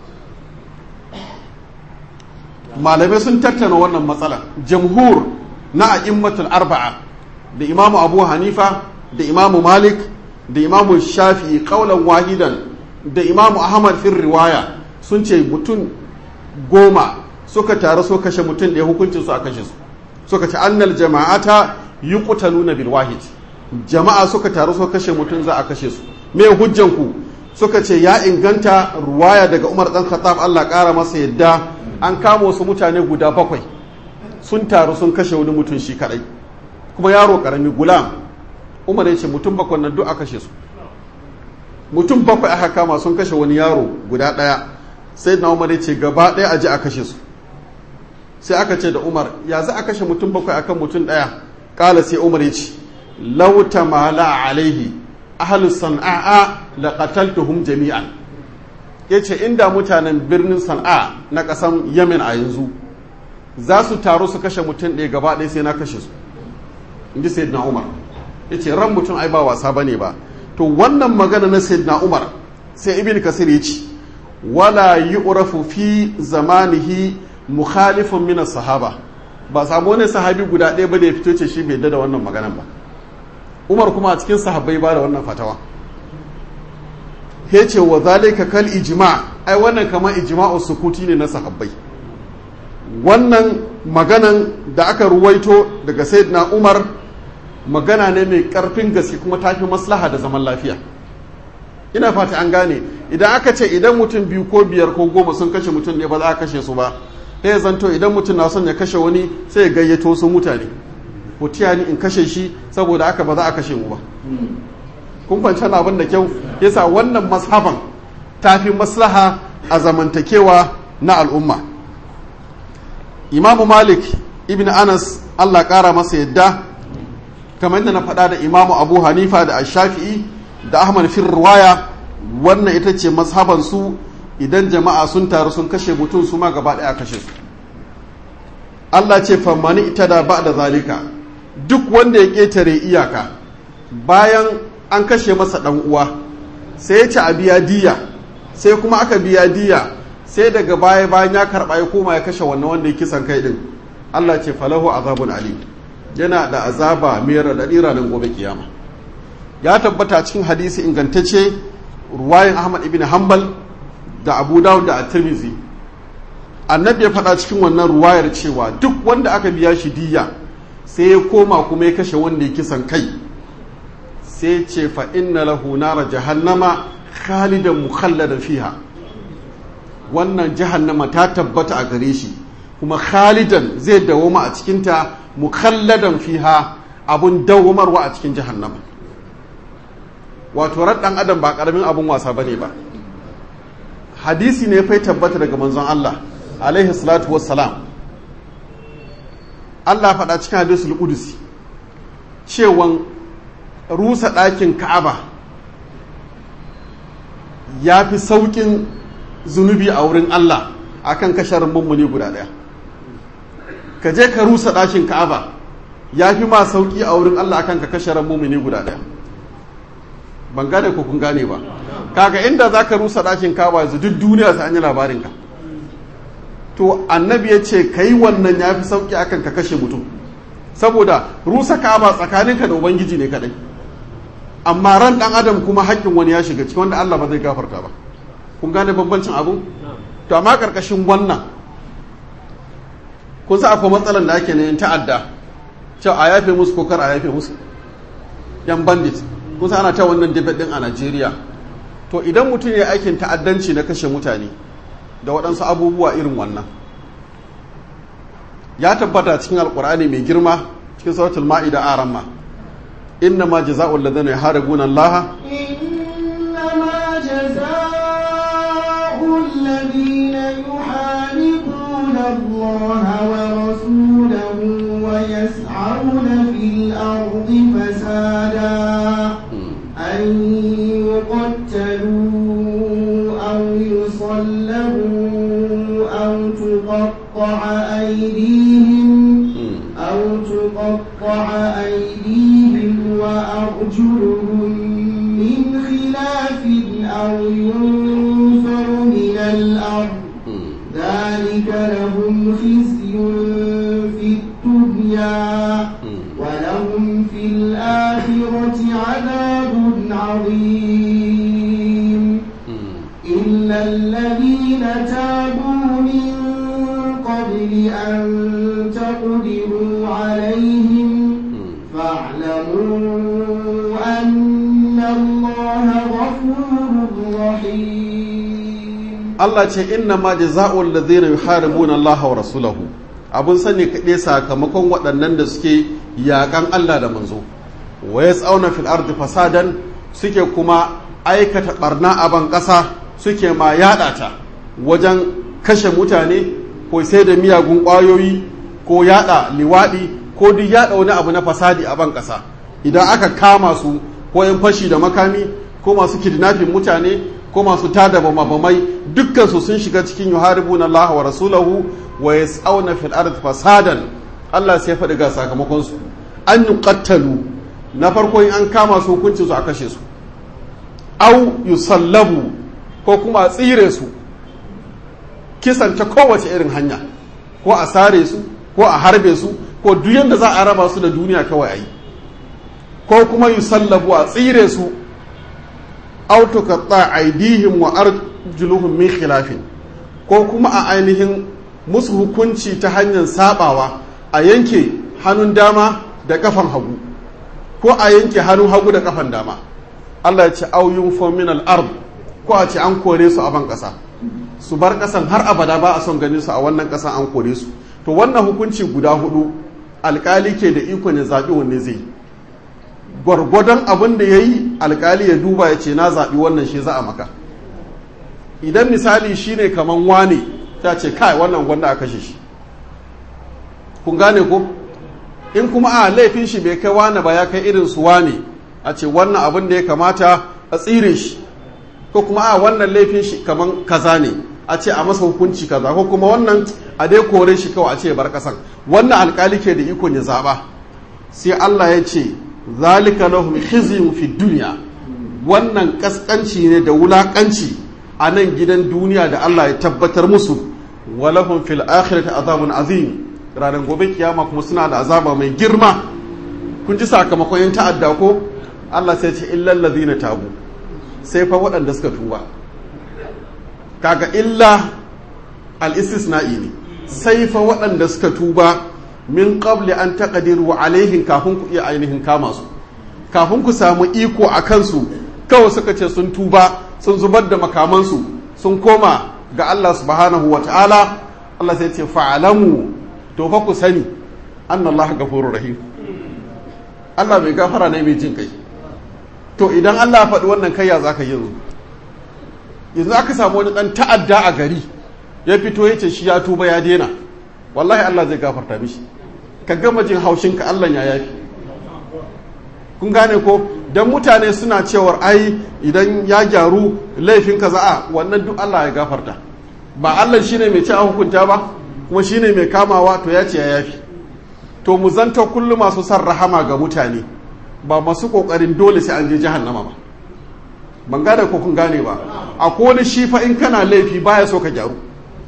malamai sun tattana wannan matsala jamhur na a'immatul arba'a da imamu abu hanifa da imamu malik da imamu shafi'i kaulan wahidan da imamu ahmad fin riwaya sun ce mutum goma suka taru so kashe mutum ɗaya hukuncin su a kashe su suka ce annal jama'ata yuqtaluna bil wahid jama'a suka taru so kashe mutum za a kashe su me hujjan ku suka ce ya inganta ruwaya daga Umar dan Khattab Allah ƙara masa yadda an kama wasu mutane guda bakwai sun taru sun kashe wani mutum shi kadai kuma yaro karami gulam Umar ya ce mutum bakwai nan duk a kashe su mutum bakwai aka kama sun kashe wani yaro guda ɗaya sai na Umar ya ce gaba ɗaya a ji a kashe su sai aka ce da umar ya za a kashe mutum bakwai akan mutum ɗaya ƙala sai umar ya ce lauta mala alaihi ahalus san'a la qataltuhum jami'an ya ce inda mutanen birnin sana'a na ƙasan yemen a yanzu za su taru su kashe mutum ɗaya gaba ɗaya sai na kashe su inji sayyidina umar ya ce ran mutum ai ba wasa ba ne ba to wannan magana na sayyidina umar sai ibn kasir ya ce wala yu'rafu fi zamanihi mukhalifun min sahaba ba samu wani sahabi guda ɗaya ba da ya fito ce shi bai da wannan maganan ba umar kuma a cikin sahabbai ba da wannan fatawa ya ce wa zalika kal ijma ai wannan kamar ijma'u sukuti ne na sahabbai wannan maganan da aka ruwaito daga sayyidina umar magana ne mai karfin gaske kuma tafi maslaha da zaman lafiya ina fata an gane idan aka ce idan mutum biyu ko biyar ko goma sun kashe mutum ne ba za a kashe su ba ta ya zanto idan mutum na son ya kashe wani sai ya gayyato su mutane ko tiya ni in kashe shi saboda aka ba za a kashe mu ba kun kwanci abin da kyau yasa wannan mashaban tafi maslaha a zamantakewa na al'umma imamu malik ibn anas allah kara masa yadda kamar yadda na faɗa da imamu abu hanifa da ashafi'i da ahmad fir ruwaya wannan ita ce mashaban su idan jama'a sun taru sun kashe mutum su ma gaba ɗaya kashe su allah ce fammani ita da ba da zalika duk wanda ya ƙetare iyaka bayan an kashe masa ɗan uwa sai ya ci a biya diya sai kuma aka biya diya sai daga baya bayan ya karɓa ya koma ya kashe wannan wanda ya kisan kai ɗin Allah ce falahu azabun ali yana da azaba mai raɗaɗi ranar gobe kiyama ya tabbata cikin hadisi ingantacce ruwayin ahmad ibn hanbal da abu dawud da at-tirmidhi annabi ya faɗa cikin wannan ruwayar cewa duk wanda aka biya shi diya sai ya koma kuma ya kashe wanda ya kisan kai sai ce fa inna lahu nara jahannama khalidan mukhalladan fiha wannan jahannama ta tabbata a gare shi kuma khalidan zai dawoma a cikinta mukhalladan fiha abun dawomarwa a cikin jahannama wato ɗan adam ba ƙaramin abun wasa bane ba hadisi ne fai tabbata daga manzon Allah alaihi salatu wassalam Allah faɗa cikin hadisul qudusi cewan rusa ɗakin ka'aba ya fi sauƙin zunubi a wurin Allah akan kasharin mummuni guda ɗaya ka je ka rusa ɗakin ka'aba ya fi ma sauƙi a wurin Allah akan ka kasharin mummuni guda ɗaya ban gane ko kun gane ba kaga inda za ka rusa ɗakin ka'aba yanzu duk duniya sai an yi labarinka to annabi ya ce ka yi wannan ya fi sauƙi akan ka kashe mutum saboda rusa ka'aba tsakaninka da ubangiji ne kaɗai amma ran dan adam kuma haƙƙin wani ya shiga ciki wanda Allah ba zai gafarta ba kun gane bambancin abu to amma karkashin wannan kun sa akwai matsalan da ake ne ta'adda cewa a yafe musu ko kar a yafe musu yan bandit kun sa ana ta wannan debate din a Najeriya to idan mutum ya aikin ta'addanci na kashe mutane da waɗansu abubuwa irin wannan ya tabbata cikin alkur'ani mai girma cikin suratul ma'ida aran ma inna ma jaza'ul ladina yaharibuna Allah إنما جزاء الذين يحاربون الله ورسوله ويسعون في الأرض فسادا أن يقتلوا أو يصلبوا أو تقطع أيديهم أو تقطع أيديهم وأرجلهم من خلاف أو ينفر من الأرض ذلك لهم خزي في الدنيا ولهم في الآخرة عذاب عظيم إلا الذين تابوا من قبل أن تقدروا عليهم فاعلموا أن الله غفور رحيم Allah ce inna ma jaza'ul ladina yuharibuna Allah wa rasulahu abun sani kaɗai sakamakon waɗannan da suke yaƙan Allah da manzo wa yas'auna fil ardi fasadan suke kuma aikata barna a ban ƙasa suke ma yaɗa ta wajen kashe mutane ko sai da miyagun ƙwayoyi ko yaɗa liwaɗi ko duk yaɗa wani abu na fasadi a ban ƙasa idan aka kama su ko yan fashi da makami ko masu kidnapping mutane ko masu tada bamabamai dukkan su sun shiga cikin yuharibuna Allah wa rasulahu wa yas'auna fil ardi fasadan Allah sai ya faɗi ga sakamakon su an yuqattalu na farko in an kama su hukuncin su a kashe su au yusallabu ko kuma a tsire su kisan ta kowace irin hanya ko a sare su ko a harbe su ko duk yadda za a raba su da duniya kawai a yi ko kuma yusallabu a tsire su au tuqatta aidihim wa arjuluhum min khilafin ko kuma a ainihin musu hukunci ta hanyar sabawa a yanke hannun dama da kafan hagu ko a yanke hannun hagu da kafan dama Allah ya ce auyun fominal ard ko a ce an kore su a ban ƙasa su bar ƙasan har abada ba a son ganin su a wannan ƙasan an kore su to wannan hukunci guda hudu alƙali ke da ikon ya zaɓi wanne zai gwargwadon abin da ya yi alƙali ya duba ya ce na zaɓi wannan shi za a maka idan misali shine kaman wane ta ce kai wannan gwanda a kashe shi kun gane ko in kuma a laifin shi bai kai wane ba ya kai irin su wane a ce wannan abin da ya kamata a tsire shi ko kuma a wannan laifin shi kaman kaza ne a ce a masa hukunci kaza ko kuma wannan a dai kore shi kawai a ce bar kasan wannan alkali ke da ikon ya zaba sai Allah ya ce zalika lahum khizyun fi dunya wannan kaskanci ne da wulakanci a nan gidan duniya da Allah ya tabbatar musu walahum fil akhirati azabun azim ranar gobe kiyama kuma suna da azaba mai girma kun ji sakamakon yin ta'adda ko Allah sai ce illal ladina tabu sai fa waɗanda suka tuba kaga illa al-istisna'i ne sai fa waɗanda suka tuba min qabli an taqdiru alaihim kafin ku iya ainihin kama su kafin ku samu iko a kansu kawai suka ce sun tuba sun zubar da makamansu sun koma ga Allah subhanahu wa ta'ala Allah sai ce fa'alamu to fa ku sani anna Allah gafurur rahim Allah mai gafara ne mai jin kai to idan Allah ya faɗi wannan kai ya zaka yi yanzu yanzu aka samu wani ɗan ta'adda a gari ya fito ya ce shi ya tuba ya daina wallahi Allah zai gafarta mishi ka gama jin haushinka Allah ya yafi kun gane ko dan mutane suna cewar ai idan ya gyaru laifin kaza a wannan duk Allah ya gafarta ba Allah shine mai ci a hukunta ba kuma shine mai kamawa to ya ce ya yafi to mu zanta kullum masu san rahama ga mutane ba masu kokarin dole sai an je jahannama ba ban gane ko kun gane ba a wani shi fa in kana laifi baya so ka gyaru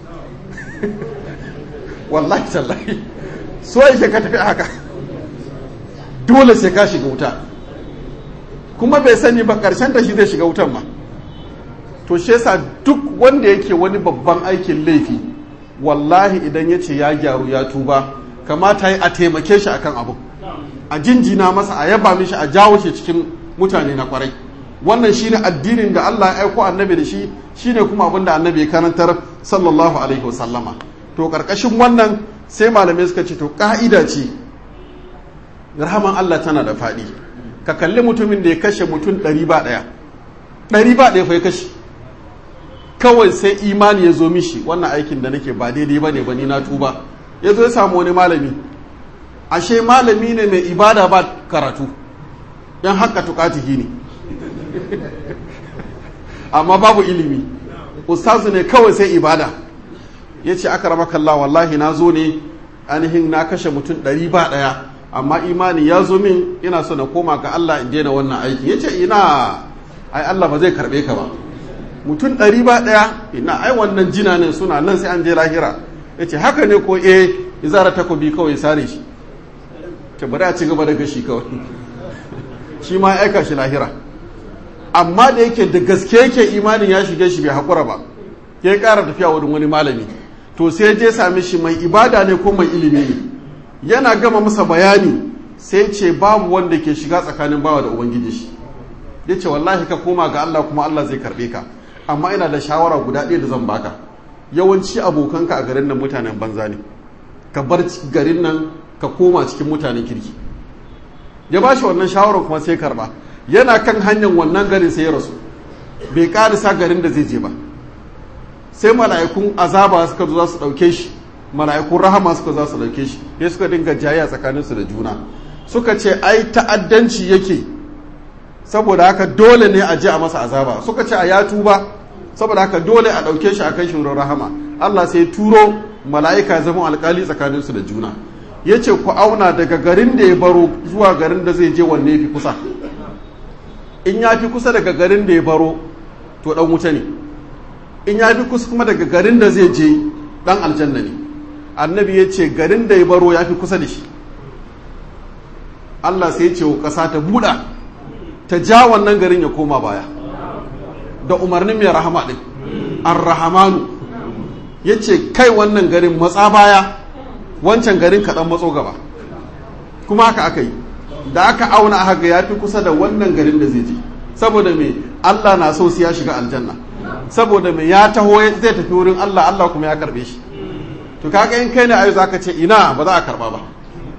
wallahi tallahi so yake ka tafi haka dole sai ka shiga wuta kuma bai sani ba karshen ta shi zai shiga wutan ma to shi yasa duk wanda yake wani babban aikin laifi wallahi idan ya ce ya gyaru ya tuba kamata yi a taimake shi akan abu a jinjina masa a yaba mishi a jawo shi cikin mutane na kwarai wannan shine addinin da Allah ya aiko annabi da shi shine kuma abin da annabi ya karantar sallallahu alaihi wasallama to karkashin wannan sai malamai suka ce to ka'ida ce rahaman Allah tana da faɗi ka kalli mutumin da ya kashe mutum ɗari ba ɗaya ɗari ba ɗaya fa ya kashe kawai sai imani ya zo mishi wannan aikin da nake ba daidai ba ne ba ni na tuba ya zo ya samu wani malami ashe malami ne mai ibada ba karatu yan haka tukatihi ne amma babu ilimi ustazu ne kawai sai ibada ya ce aka rama kalla wallahi na zo ne ainihin na kashe mutum ɗari ba ɗaya amma imani ya zo min ina so na koma ga Allah in daina wannan aiki ya ce ina ai Allah ba zai karɓe ka ba mutum ɗari ba ɗaya ina ai wannan jina ne suna nan sai an je lahira ya ce haka ne ko eh ya zara takobi kawai ya sare shi ta bari a ci gaba da gashi kawai shi ma ya aika shi lahira amma da yake da gaske yake imanin ya shige shi bai haƙura ba ya ƙara tafiya wurin wani malami to sai je same shi mai ibada ne ko mai ilimi ne yana gama masa bayani sai ce babu wanda ke shiga tsakanin bawa da ubangiji shi ya ce wallahi ka koma ga Allah kuma Allah zai karɓe ka amma ina da shawara guda ɗaya da zan baka yawanci abokanka a garin nan mutanen banza ne ka bar garin nan ka koma cikin mutanen kirki ya ba shi wannan shawarar kuma sai karba yana kan hanyar wannan garin sai ya rasu bai karisa garin da zai je ba sai mala'ikun azaba suka zo za su ɗauke shi mala'ikun rahama suka za su ɗauke shi ya suka dinga jayya tsakaninsu da juna suka ce ai ta'addanci yake saboda haka dole ne a je a masa azaba suka ce a ya tuba saboda haka dole a ɗauke shi a kai shi wurin rahama Allah sai turo mala'ika zama alkali tsakaninsu da juna ya ce ku auna daga garin da ya baro zuwa garin da zai je wanne fi kusa in ya fi kusa daga garin da ya baro to ɗan wuta ne in ya fi kusa kuma daga garin da zai je ɗan aljanna ne annabi ya ce garin da ya baro ya fi kusa da shi Allah sai ce wa ƙasa ta buɗa ta ja wannan garin ya koma baya da umarnin mai rahama ɗin an rahamanu ya ce kai wannan garin matsa baya wancan garin kaɗan matso gaba kuma haka aka yi da aka auna aka ga ya fi kusa da wannan garin da zai je saboda me Allah na so su ya shiga aljanna saboda me ya taho zai tafi wurin Allah Allah kuma ya karbe shi to kaga in kai ne ayo zaka ce ina ba za a karba ba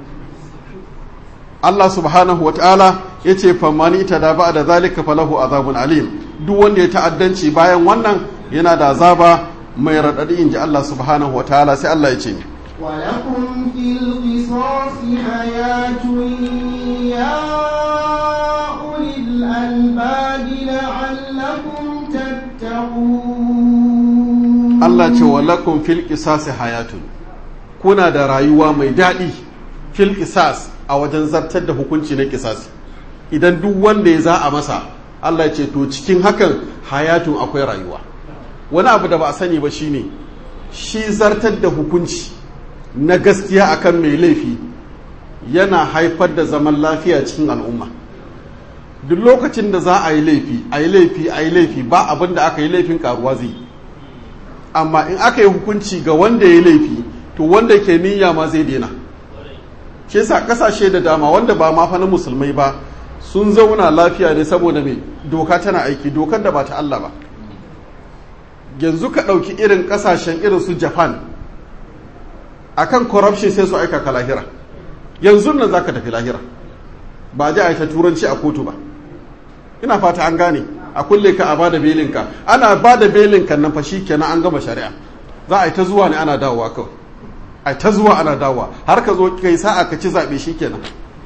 Allah subhanahu wa ta'ala ya ce famani ta da ba da zalika falahu azabun alim duk wanda ya ta'addanci bayan wannan yana da azaba mai raɗaɗi in ji Allah subhanahu wa ta'ala sai Allah ya ce ولكم في القصاص حياة يا أولي الألباب لعلكم تتقون Allah ce wa lakum fil qisasi hayatun kuna da rayuwa mai daɗi fil qisas a wajen zartar da hukunci na qisasi idan duk wanda ya za a masa Allah ya ce to cikin hakan hayatun akwai rayuwa wani abu da ba a sani ba shine shi zartar da hukunci na gaskiya akan mai laifi yana haifar da zaman lafiya cikin al'umma duk lokacin da za a yi laifi a yi laifi a yi laifi ba abin da aka yi laifin karuwa zai amma in aka yi hukunci ga wanda ya yi laifi to wanda ke niyya ma zai daina shi yasa kasashe da dama wanda ba ma fa na musulmai ba sun zauna lafiya ne saboda mai doka tana aiki dokar da ba ta Allah ba yanzu ka ɗauki irin ƙasashen irin su japan akan corruption sai su aika ka lahira yanzu nan za ka tafi lahira ba ji a ta turanci a kotu ba ina fata an gane a kulle ka a ba da belinka ana ba da belinka nan fa kenan an gama shari'a za a yi ta zuwa ne ana dawowa kawai a ta zuwa ana dawowa har ka zo kai sa'a ka ci zaɓe shi kenan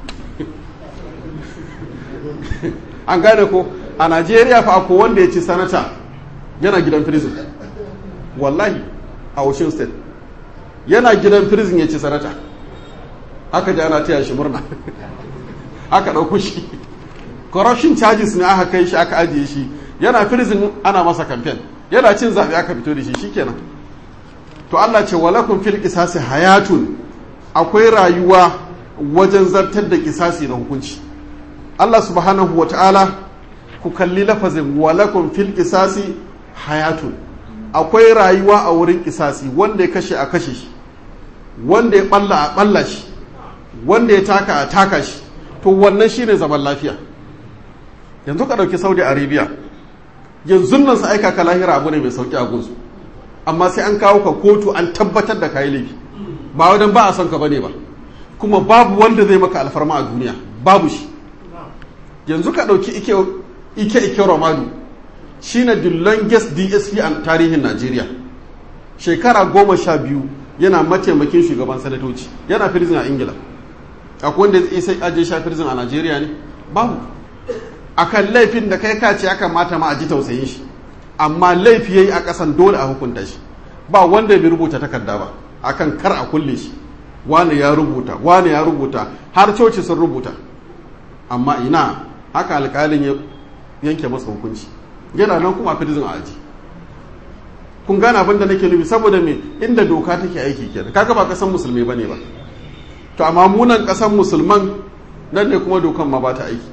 an gane ko a najeriya fa ko wanda ya ci sanata yana gidan prison wallahi a ocean state yana gidan prison ya ci sanata aka ji ana taya shi murna aka ɗauko shi corruption charges ne aka kai shi aka ajiye shi yana prison ana masa campaign yana cin zaɓe aka fito da shi shikenan to Allah ce walakun fil qisasi hayatun akwai rayuwa wajen zartar da kisasi na hukunci Allah subhanahu wa ta'ala ku kalli lafazin walakun fil qisasi hayatun akwai rayuwa a wurin kisasi wanda ya kashe a kashe shi wanda ya balla a balla shi wanda ya taka a taka shi to wannan shine zaman lafiya yanzu ka ɗauki saudi arabia yanzu nan su aika ka lahira abu ne mai sauki a gunsu amma sai an kawo ka kotu an tabbatar da kayi laifi ba wadan ba a son ka bane ba kuma babu wanda zai maka alfarma a duniya babu shi yanzu ka ɗauki ike ike ike romadu shine the longest dsp a tarihin najeriya shekara goma sha biyu yana mataimakin shugaban sanatoci yana firzin a ingila akwai wanda zai sai aje sha firzin a najeriya ne babu akan laifin da kai kace ya kamata ma a ji tausayin shi amma laifi yayi a kasan dole a hukunta shi ba wanda bai rubuta takarda ba akan kar a kulle shi wani ya rubuta wani ya rubuta har coci sun rubuta amma ina haka alƙalin ya yanke masa hukunci yana nan kuma firzin a aji kun gane abin da nake nufi saboda me inda doka take aiki kenan kaga ba kasan musulmi bane ba to amma munan kasan musulman nan ne kuma dokan ma ba ta aiki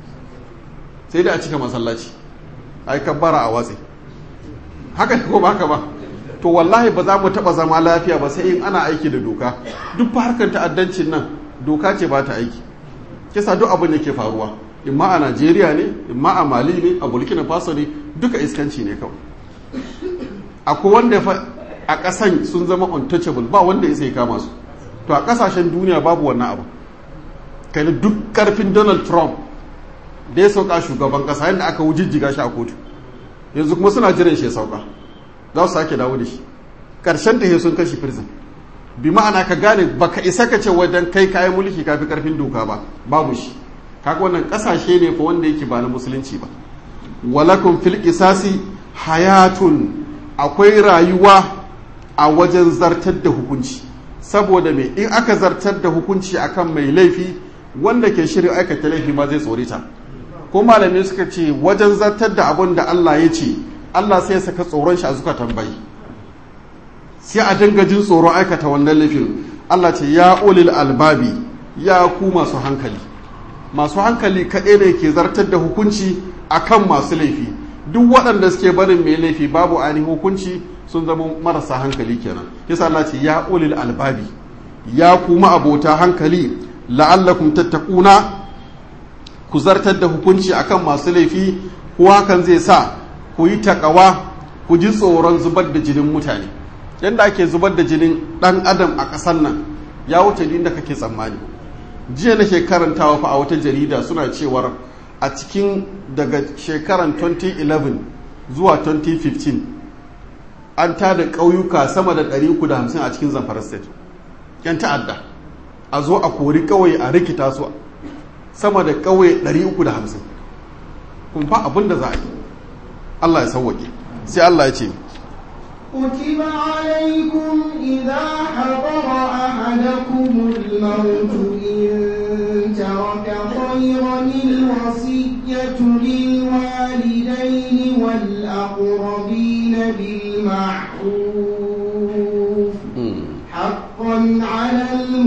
sai dai a cika masallaci ai kabbara a watsi haka ne ko ba haka ba to wallahi ba za mu taba zama lafiya ba sai in ana aiki da doka duk harkar ta'addancin nan doka ce ba ta aiki kisa duk abin da ke faruwa imma a Najeriya ne imma a Mali ne a Burkina Faso ne duka iskanci ne kawai akwai wanda fa a ƙasan sun zama untouchable ba wanda ya sai kama su to a ƙasashen duniya babu wannan abu kai duk karfin Donald Trump da ya sauka shugaban ƙasa yadda aka wujijjiga shi a kotu yanzu kuma suna jiran shi ya sauka za su sake dawo da shi ƙarshen ta sun kashi prison bi ma'ana ka gane baka isa ka ce wajen kai kayan mulki kafi karfin doka ba babu shi kaga wannan kasashe ne fa wanda yake ba na musulunci ba walakum fil qisasi hayatun akwai rayuwa a wajen zartar da hukunci saboda me in aka zartar da hukunci akan mai laifi wanda ke shirin aikata laifi ma zai tsorita ko malamai suka ce wajen zartar da abin da Allah ya ce Allah sai ya saka tsoron shi a zuka tambayi sai a dinga jin tsoron aikata wannan laifin Allah ce ya ulil albabi ya ku masu hankali masu hankali kaɗai ne ke zartar da hukunci akan masu laifi duk waɗanda suke barin mai laifi babu ainihin hukunci sun zama marasa hankali kenan yasa Allah ce ya ulil albabi ya kuma abota hankali la'allakum tattaquna ku zartar da hukunci akan masu laifi ko hakan zai sa ku yi takawa ku ji tsoron zubar da jinin mutane yadda ake zubar da jinin ɗan adam a ƙasar nan ya wuce inda kake tsammani jiya nake karantawa fa a wata jarida suna cewar a cikin daga shekaran 2011 zuwa 2015 an tada ƙauyuka sama da 350 a cikin zamfara state yan ta'adda a zo a kori kawai a rikita su sama da ƙauye 350 kun fa abin da za a yi Allah ya sauwaƙe sai Allah ya ce كتب عليكم إذا حضر أحدكم الموت إن ترك خيرا الوصية للوالدين والأقربين بالمعروف حقا على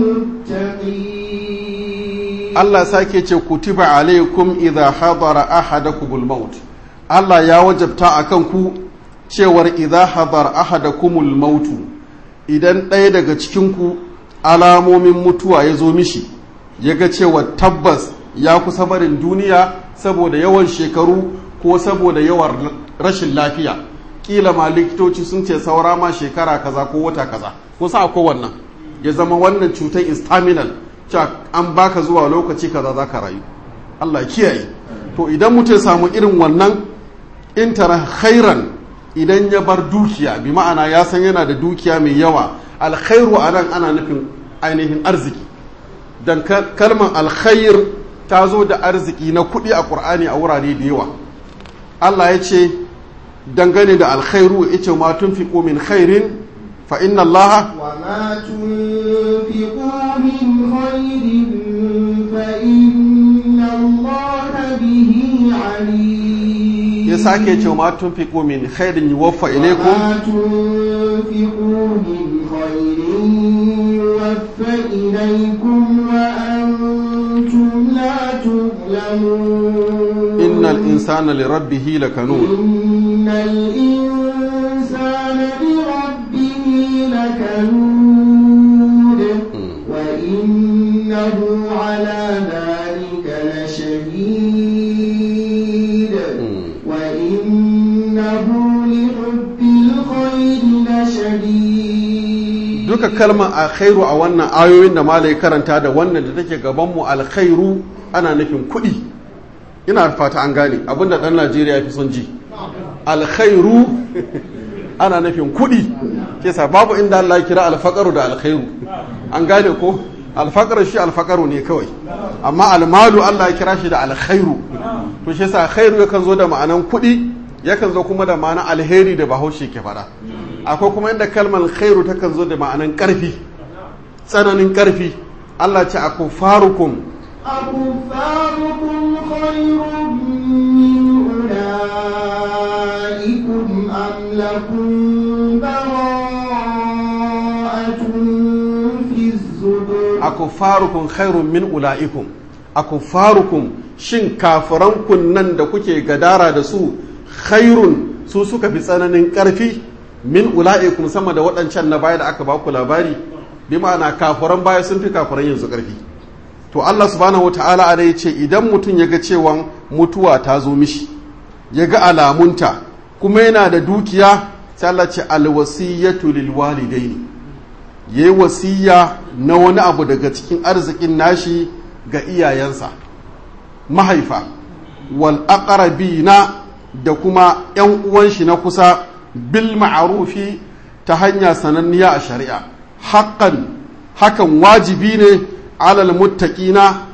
المتقين Allah sake ce kutiba alaikum idha hadara ahadakumul maut Allah ya wajabta akan ku cewar idha hadara ahadakumul maut idan ɗaya daga cikin ku alamomin mutuwa ya zo mishi ya ga cewa tabbas ya kusa barin duniya saboda yawan shekaru ko saboda yawan rashin lafiya kila ma likitoci sun ce saura ma shekara kaza ko wata kaza ko sa ko wannan ya zama wannan cutar is terminal cewa an baka zuwa lokaci kaza za ka rayu Allah kiyaye to idan mutum samu irin wannan in tara khairan idan ya bar dukiya bi ma'ana ya san yana da dukiya mai yawa alkhairu a nan ana nufin ainihin arziki dan kalmar alkhair ta zo da arziki na kuɗi a ƙur'ani a wurare da yawa Allah ya ce dangane da alkhairu ya ce ma tunfiqu min khairin fa inna allaha وما تنفقوا من خير فإن الله به عليم ya sake ce ma tunfiqu min khairin yuwaffa ilaykum وما تنفقوا من خير يوفى إليكم وأنتم لا تظلمون innal insana li rabbih lakanun إن الإنسان لربه لكنود وإنه على ذلك لشهيد وإنه لحب الخير لشديد duka kalmar alkhairu a wannan ayoyin da malai karanta da wannan da take gabanmu alkhairu ana nufin kuɗi ina fata an gane abinda ɗan najeriya ya fi son ji alkhairu ana nufin kuɗi kesa babu inda Allah ya kira alfaqaru da alkhairu an gane ko alfaqar shi alfaqaru ne kawai amma almalu Allah ya kira shi da alkhairu to shi yasa khairu yakan zo da ma'anan kuɗi yakan zo kuma da ma'anan alheri da bahaushe ke fada akwai kuma inda kalmar khairu takan zo da ma'anan ƙarfi tsananin ƙarfi Allah ce akufarukum أكفاركم خير من أولئكم أم لكم براءة في الزبر akufarukum khairun min ula'ikum akufarukum shin kafiranku nan da kuke gadara da su khairun su suka fi tsananin ƙarfi min ula'ikum sama da waɗancan na baya da aka baku labari bi ma'ana kafiran baya sun fi kafiran yanzu ƙarfi to Allah subhanahu wata'ala a ya ce idan mutum ya ga cewa mutuwa ta zo mishi ya ga alamunta kuma yana da dukiya sai Allah ce alwasiyatu lil walidaini yayi wasiya na wani abu daga cikin arzikin nashi ga iyayensa mahaifa wal aqrabina da kuma yan uwan shi na kusa bil ma'rufi ta hanya sananniya a shari'a haqqan hakan wajibi ne alal muttaqina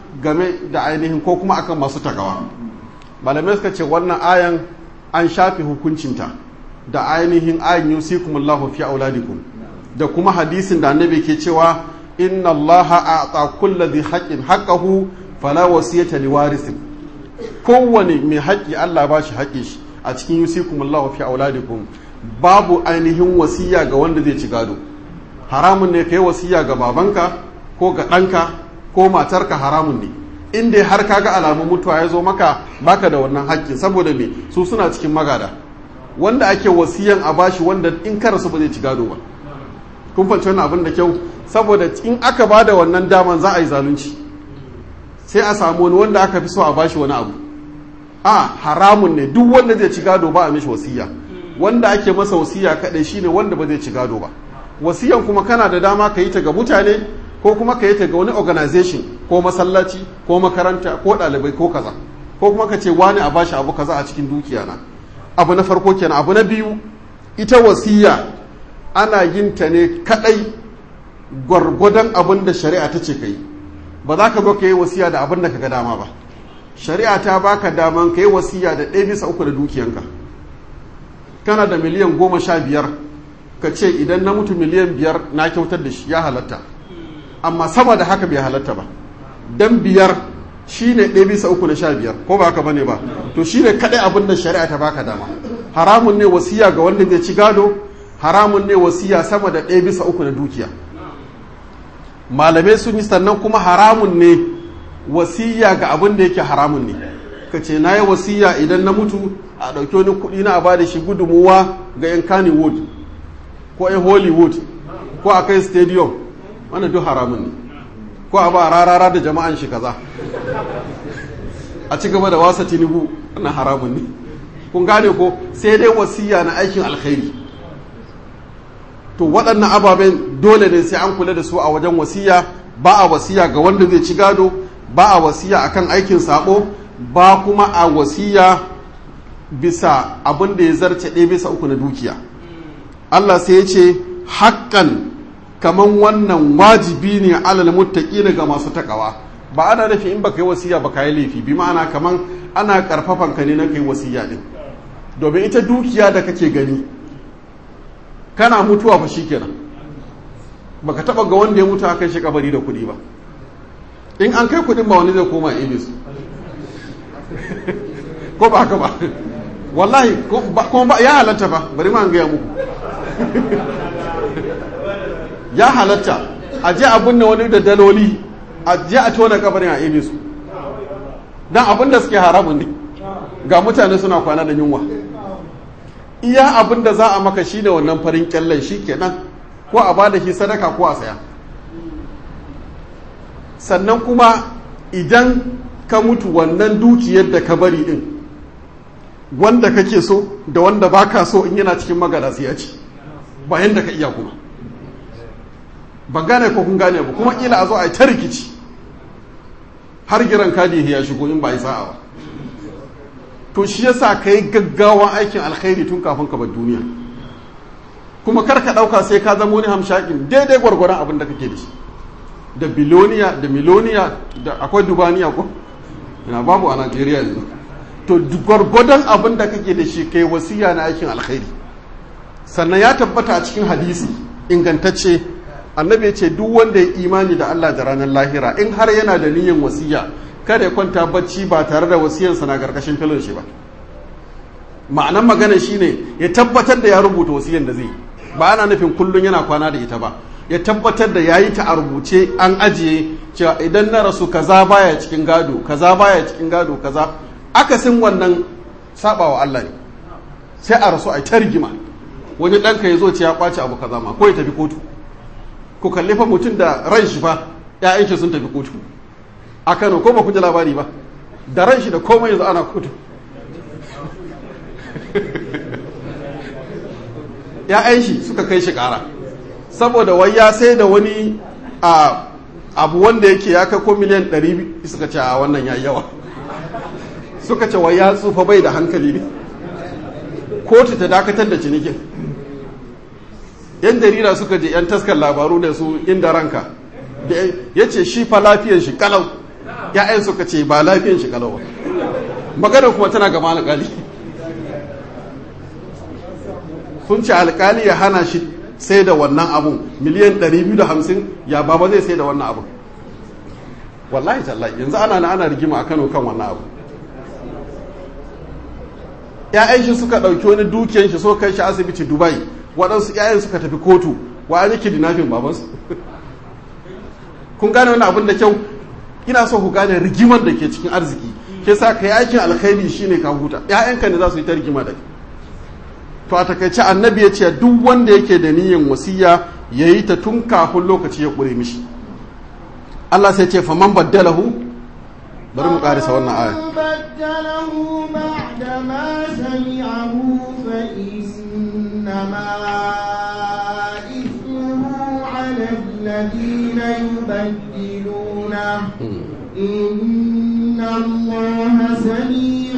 game da ainihin ko kuma akan masu takawa malamai suka ce wannan ayan an shafe hukuncinta da ainihin ayin yusikumullahu fi auladikum da kuma hadisin da annabi ke cewa inna allaha a'ta kulli dhi haqqin haqqahu fala wasiyata liwarisin kowane mai haƙƙi Allah ba shi haƙƙi shi a cikin yusikumullahu fi auladikum babu ainihin wasiya ga wanda zai ci gado haramun ne kai wasiya ga babanka ko ga ɗanka ko matarka haramun ne in dai har kaga alamun mutuwa ya zo maka baka da wannan haƙƙin saboda me su suna cikin magada wanda ake wasiyan a bashi wanda in ka rasu ba zai ci gado ba kun fahimci wannan abin da kyau saboda in aka ba da wannan daman za a yi zalunci sai a samu wani wanda aka fi so a bashi wani abu a haramun ne duk wanda zai ci gado ba a mishi wasiya wanda ake masa wasiya kadai shine wanda ba zai ci gado ba wasiyan kuma kana da dama ka yi ta ga mutane ko kuma ka yi ta ga wani organization ko masallaci ko makaranta ko ɗalibai ko kaza ko kuma ka ce wani a bashi abu kaza a cikin dukiya na abu na farko kenan abu na biyu ita wasiya ana yin ta ne kadai gwargwadon abin da shari'a ta ce ka yi ba za ka zo ka yi wasiya da abin da ka ga dama ba shari'a ta baka daman ka yi wasiya da ɗaya bisa uku da dukiyanka kana da miliyan goma sha biyar ka ce idan na mutu miliyan biyar na kyautar da shi ya halatta amma sama da haka bai halatta ba dan biyar shine ɗaya bisa uku na sha biyar ko ba haka bane ba to shine kaɗai abin da shari'a ta baka dama haramun ne wasiya ga wanda zai ci gado haramun ne wasiya sama da ɗaya bisa uku na dukiya malamai sun yi sannan kuma haramun ne wasiya ga abin da yake haramun ne ka ce na yi wasiya idan na mutu a ɗauki wani kuɗi na a ba da shi gudunmuwa ga 'yan kannywood ko 'yan hollywood ko a kai stadium wannan duk haramun ne ko a ba rarara da jama'an shi kaza a ci gaba da wasa tinubu wannan haramun ne kun gane ko sai dai wasiya na aikin alkhairi to waɗannan ababen dole ne sai an kula da su a wajen wasiya ba a wasiya ga wanda zai ci gado ba a wasiya akan aikin sabo ba kuma a wasiya bisa abin da ya zarce ɗaya bisa uku na dukiya Allah sai ya ce haƙƙan kaman wannan wajibi ne alal muttaqi ga masu takawa ba ana nufi in baka yi wasiya ba ka yi laifi bi ma'ana kaman ana karfafan ka ne na kai wasiya din domin ita dukiya da kake gani kana mutuwa fa shikenan baka taba ga wanda ya mutu a kai shi kabari da kuɗi ba in an kai kuɗin ba wani zai koma ibis ko ba haka ba wallahi kuma ba ya halatta ba bari ma an gaya muku ya halatta a je a binne wani da daloli a je a tona kabarin a ebe su don abin da suke haramun ne ga mutane suna kwana da yunwa iya abin da za a maka shi ne wannan farin kyallen shi kenan ko a bada shi sadaka ko a saya sannan kuma idan ka mutu wannan dukiyar da ka bari din wanda kake so da wanda baka so in yana cikin magana sai ya ci bayan da ka iya kuma ban gane ko kun gane ba kuma kila a zo a yi ta rikici har giran kadi ya shigo in ba yi sa'a ba to shi yasa ka yi gaggawan aikin alkhairi tun kafin ka bar duniya kuma kar ka ɗauka sai ka zama wani hamshakin daidai gwargwaron abin da kake da shi da biloniya da miloniya da akwai dubaniya ko ina babu a najeriya yanzu to gwargwadon abin da kake da shi kai wasiya na aikin alkhairi sannan ya tabbata a cikin hadisi ingantacce annabi ya ce duk wanda ya imani da Allah da ranar lahira in har yana da niyyar wasiya kada ya kwanta bacci ba tare da wasiyarsa na karkashin filin shi ba ma'anan magana shine ya tabbatar da ya rubuta wasiyar da zai ba ana nufin kullum yana kwana da ita ba ya tabbatar da yayi ta a rubuce an ajiye cewa idan na rasu kaza baya cikin gado kaza baya cikin gado kaza akasin wannan sabawa Allah ne sai a rasu a ta rigima wani ɗanka ya zo ce ya kwace abu kaza ma ko ya tafi kotu ku kalli fa mutum da ran shi fa ‘ya'yan shi sun tafi kotu a kano ko ba ku ji labari ba da ran shi da komai yanzu ana kotu ‘ya'yan shi suka kai shi ƙara saboda wai ya sai da wani a abu wanda yake ya kai ko miliyan 100 suka ce a wannan ya yawa suka ce wai ya tsufa bai da hankali ne kotu ta dakatar da cinikin yan jarida suka je yan taskar labaru da su inda ranka ya ce shi fa lafiyar shi kalau ya'yan suka ce ba lafiyan shi kalau magana kuma tana gaba alƙali sun ce alƙali ya hana shi sai da wannan abun miliyan 250 ya baba zai sai da wannan abun wallahi tallahi yanzu ana na ana rigima a kano kan wannan abu ‘ya'yan shi suka ɗauki wani dukiyan shi so kai shi asibiti dubai waɗansu ‘ya'yan suka tafi kotu wa an yake dinafin babansu kun gane wani abin da kyau ina so ku gane rigimar da ke cikin arziki ke sa ka yi aikin alkhairi shine ka huta ‘ya'yanka ne za su yi ta rigima da to a takaice annabi ya ce duk wanda yake da niyyar wasiya ya yi ta tun kafin lokaci ya ƙure mishi Allah sai ce faman baddalahu bari mu ƙarisa wannan aya بدله بعد ما سمعه فإنما إثمه على الذين يبدلونه إن الله سميع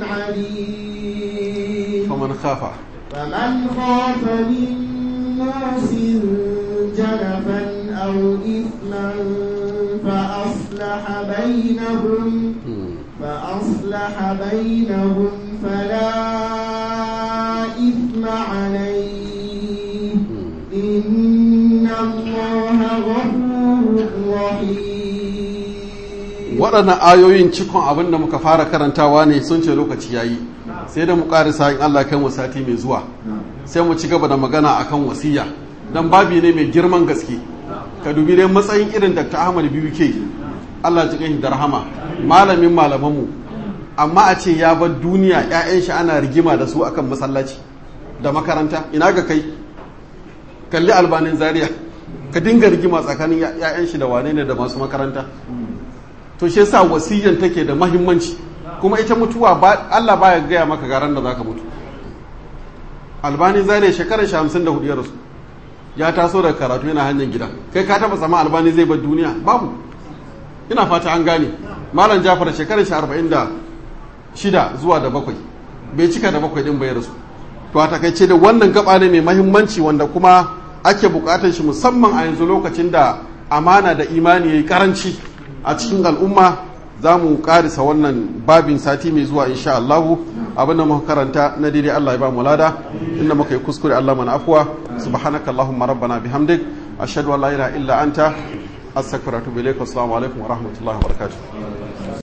عليم faman khafa فمن خاف من موس جنفا أو إثما فأصلح بينهم فأصلح بينهم فلا إثم عليه إن الله غفور رحيم waɗannan ayoyin cikon abin da muka fara karantawa ne sun ce lokaci yayi sai da mu ƙarisa in Allah kai mu sati mai zuwa sai mu ci gaba da magana akan wasiya dan babi ne mai girman gaske ka dubi dai matsayin irin Dr. Ahmad biyu ke Allah ji kai da rahama malamin malamanmu amma a ce ya bar duniya ƴaƴan shi ana rigima da su akan masallaci da makaranta ina ga kai kalli albanin zaria ka dinga rigima tsakanin ƴaƴan shi da wane ne da masu makaranta to shi yasa wasiyyan take da mahimmanci kuma ita mutuwa ba Allah baya gaya maka garan da zaka mutu albani zaria shekarar shi 54 ya rasu ya taso daga karatu yana hanyar gida kai ka taba sama albani zai bar duniya babu ina fata an gane malam jafar shekarar shi arba'in da shida zuwa da bakwai bai cika da bakwai din bai rasu to a takaice da wannan gaba ne mai mahimmanci wanda kuma ake bukatar shi musamman a yanzu lokacin da amana da imani yayi karanci a cikin al'umma za mu karisa wannan babin sati mai zuwa insha Allahu abinda muka karanta na daidai Allah ya ba mu lada inda muka yi kuskure Allah mana afwa subhanaka allahumma rabbana bihamdik ashhadu an la ilaha illa anta astaghfiruka wa atubu ilaik assalamu alaikum wa rahmatullahi wa barakatuh